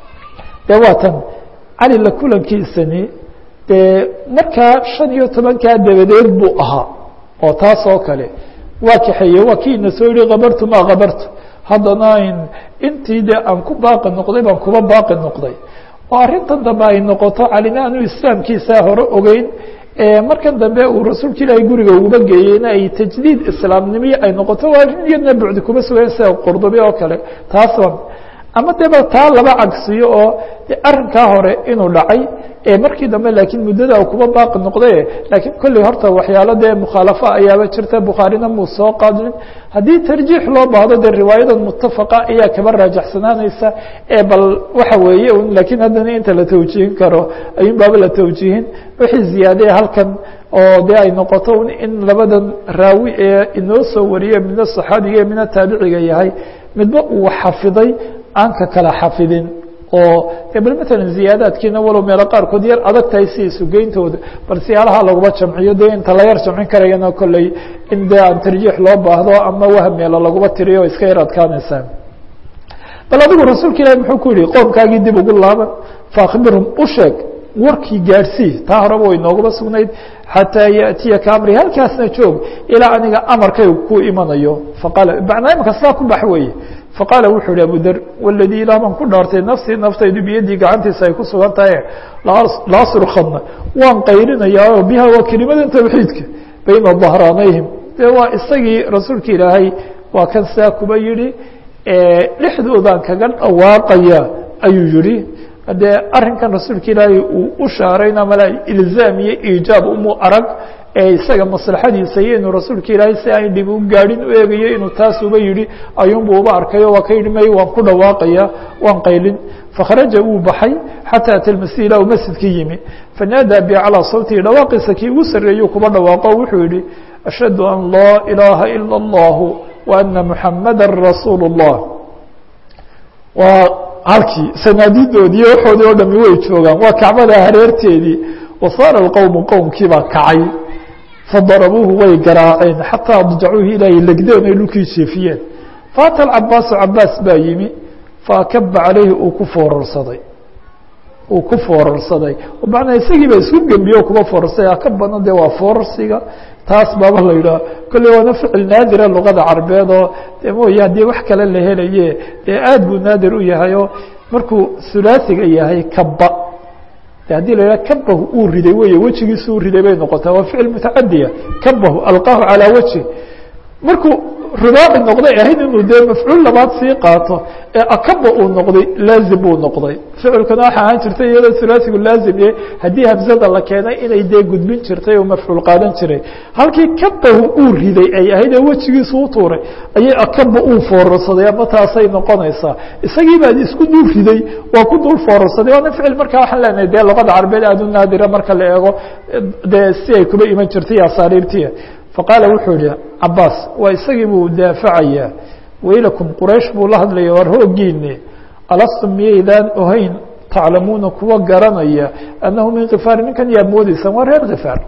dee waa tan cali la kulankiisani dee markaa shan iyo tobankaa dabadeed buu ahaa oo taas oo kale waa kaxeeye waa kii ina soo yihi kabartu maa kabartu haddana intii de aan ku baaqi noqday baan kuba baaqi noqday oo arrintan dambe ay noqoto calina aanu islaamkiisaa hore ogeyn markan dambe uu rasuulka ilaahay guriga uguba geeyeyna ay tajdiid islaamnimo ay noqoto waa iyadna bucdi kuma sugayn sida qurdubi oo kale taasba ama deba taa laba cagsiyo oo arrinkaa hore inuu dhacay markii dambe laakiin muddada kuba baaqi noqday laakiin kolley horta waxyaalo dee mukhaalafo ayaaba jirta bukhaarina muu soo qaadin haddii tarjiix loo baahdo dee riwaayadan mutafaqa ayaa kaba raajaxsanaanaysa bal waxa weeye laakiin haddana inta la tawjiihin karo ayuun baaba la tawjiihin wixii ziyaadee halkan oo dee ay noqoto in labadan raawi ee inoo soo wariye midna saxaabiga midna taabiciga yahay midba uu xafiday aan ka kala xafidin oo bal mثalا ziyaadaadkiina walow meelo qaarkood yar adag tahay si isugeyntooda bal siyaalaha laguma jamciyo de inta la yar jamcin karayana kolley in de aan tarjiix loo baahdo ama wah meelo laguma tiriyo iska yar adkaanaysaa bal adigu rasuulka ilahi muxuu ku yihi qoomkaagii dib ugu laaban faakbirhum u sheeg warkii gaadhsii taa horeba way noogaba sugnayd xataa yaأtiyaka amri halkaasna joog ilaa aniga amarkay ku imanayo faqaala macnaa imaka sidaa ku bax weeye faqaala wuxuu ihi abu der waladii ilaah baan ku dhaartay nafsii naftaydu biyadii gacantiisa ay ku sugan tahay laasrukadna waan qayrinayaa biha waa kelimadan tawxiidka bayna dahraanayhim de waa isagii rasuulka ilaahay waa kan sidaa kuba yihi dhexdoodaan kaga dhawaaqaya ayuu yihi dee arrinkan rasuulka ilaahay uu u shaarayna mala ilzaam iyo iijaab umu arag ee isaga maslaxadiisa iyo inuu rasuulka ilaahay si aan dhib u gaadhin u eegayo inuu taas uba yihi ayuunbu uba arkayo waa ka yidhi may waan ku dhawaaqaya waan qaylin fakharaja wuu baxay xataa ata lmasjid ilaa uu masjidka yimi fanaadaa bi calaa sawtihi dhawaaqiisa kii ugu sarreeyuu kuba dhawaaqo wuxuu yihi ashhadu an laa ilaaha ila اllahu wa ana muxamada rasuul اllah waa halkii sanaadidoodii waxoodii oo dhami way joogaan waa kacbada hareerteedii wasaara اqowmu qowmkii baa kacay fadarabuuhu way garaaceen xataa adjacuuhu ilaahay legdeen ay dhulkii jeefiyeen faata cabaasu cabaas baa yimi faakaba calayhi uu ku foorarsaday uu ku foorarsaday macnaa isagii baa isku gembiye kuba foorarsaday ka badan dee waa foorarsiga taas baaba la yidhaha kolley waana ficil naadira luqada carbeed oo de mooye haddii wax kale la helaye dee aad buu naadir u yahay oo markuu hulaasiga yahay kaba haddii la yidhaha kabahu uu riday wey wejigiisu u riday bay noqotaa waa ficil mutacadiya kabahu alqaahu calaa wajhi markuu rubaaci noqday ahayd inuu dee mafcuul labaad sii qaato ee akaba uu noqday laazim buu noqday ficilkana waxa ahaan jirtay iyadoo hulaasigu laazim yahay haddii hamzada la keenay inay dee gudbin jirtay oo mafcuul qaadan jiray halkii kabahu uu riday ay ahayd ee wejigiisu u tuuray ayay akaba uu foorarsaday ama taasay noqonaysaa isagii baa isku dul riday waa ku dul foorarsaday waana ficil markaa waxaan leenahay dee luqada carbeed aada u naadira marka la eego dee si ay kuba iman jirtay asaariirtiya faqaala wuxuu yihi cabaas waa isagii buu daafacayaa waylakum quraysh buu la hadlaya war hoogiine alastum miyaydaan ohayn taclamuuna kuwa garanaya annahu min kifaar ninkan yaad moodeysaan waa reer kifaar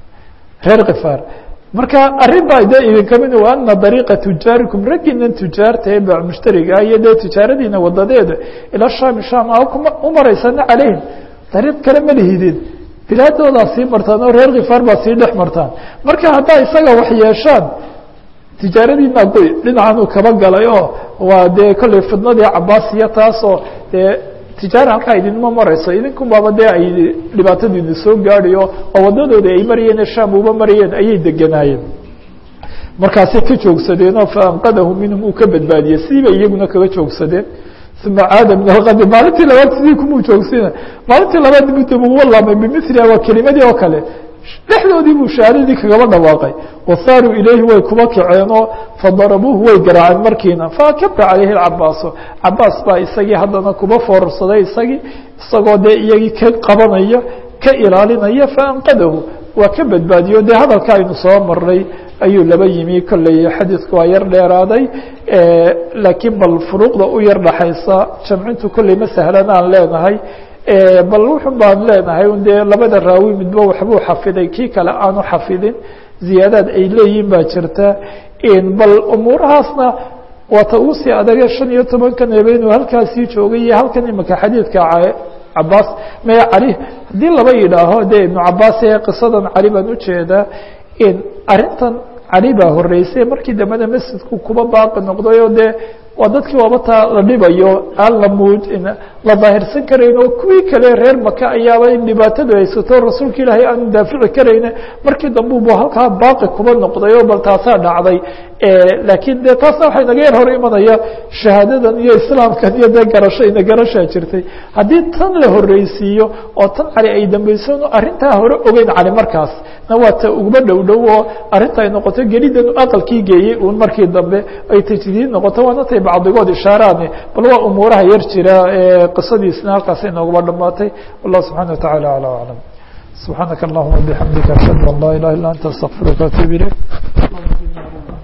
reer kifaar marka arrin baa de idinka mid wa ana dariiqa tujaarikum raggiinan tujaarta ee baac mushtariga iyo dee tijaaradiina wadadeeda ila shaami sham a u maraysana calayhim dariiq kale ma lihidin bilaadoodaa sii martaan oo reer kifaar baa sii dhex martaan marka haddaa isaga wax yeeshaan tijaaradiina goy dhinacan uu kaba galay oo waa dee kolley fidnadii cabaasiya taasoo dee tijaara halkaa idinma marayso idinkunbaaba dee ay dhibaatadu idin soo gaadhayo oo wadadooda ay marayeen ee sham uba marayeen ayay deganaayeen markaasay ka joogsadeen oo faanqadahu minhum uu ka badbaadiyey sidii bay iyaguna kaga joogsadeen uma caada min alkadi maalintii labaad sidii kumuu joogsina maalintii labaad mudda buu walaamay bimiliha waa kelimadii oo kale dhexdoodii buu shahaadadii kagaba dhawaaqay wasaaruu ilayhi way kuba kaceenoo fadarabuuhu way garaaceen markiina faakaba calayhi cabaaso cabaas baa isagii haddana kuba foorarsaday isagii isagoo dee iyagii ka qabanaya ka ilaalinaya faanqadahu waa ka badbaadiyo dee hadalka aynu soo maray ayuu laba yimi kolley xadiidku waa yar dheeraaday laakiin bal furuuqda u yar dhaxaysa jamcintu kolley ma sahlan aan leenahay bal wuxun baan leenahay un dee labada raawi midba waxbuu xafiday kii kale aanu xafidin ziyaadaad ay leeyihin baa jirta bal umuurahaasna waata uu sii adage shan iyo tobankan ebe inuu halkaasii joogay iyo halkan imika xadiidka cabaas maya cali haddii laba yidhaaho dee ibnu cabaas ee qisadan cali baan ujeedaa arrintan cali baa horeysay markii dambena masjidku kuba baaqi noqday oo dee waa dadkii waaba taa la dhibayo aan la muud la daahirsan karayn oo kuwii kale reer maka ayaaba in dhibaatadu haysato rasuulka ilaahay aanu daafici karayne markii dambe bu halkaa baaqi kuba noqday oo bal taasaa dhacday laakiin de taasna waxay naga yar hor imanaya shahaadadan iyo islaamkan iyo dee garashayna garashaa jirtay haddii tan la horreysiiyo oo tan cali ay dambaysan arrintaa hore ogeyn cali markaas na waa ta uguma dhow dhow oo arrinta ay noqoto gelidan aqalkii geeyey uun markii dambe ay tajdiid noqoto waana tay bacdigood ishaaraane bal waa umuuraha yar jira qisadiisna halkaasay nooguma dhamaatay wallah subxana wa tacala alى aclam subxaanaka allahuma bixamdika ashhadu an laa ilaha illa anta astaqfiruka atub ilayk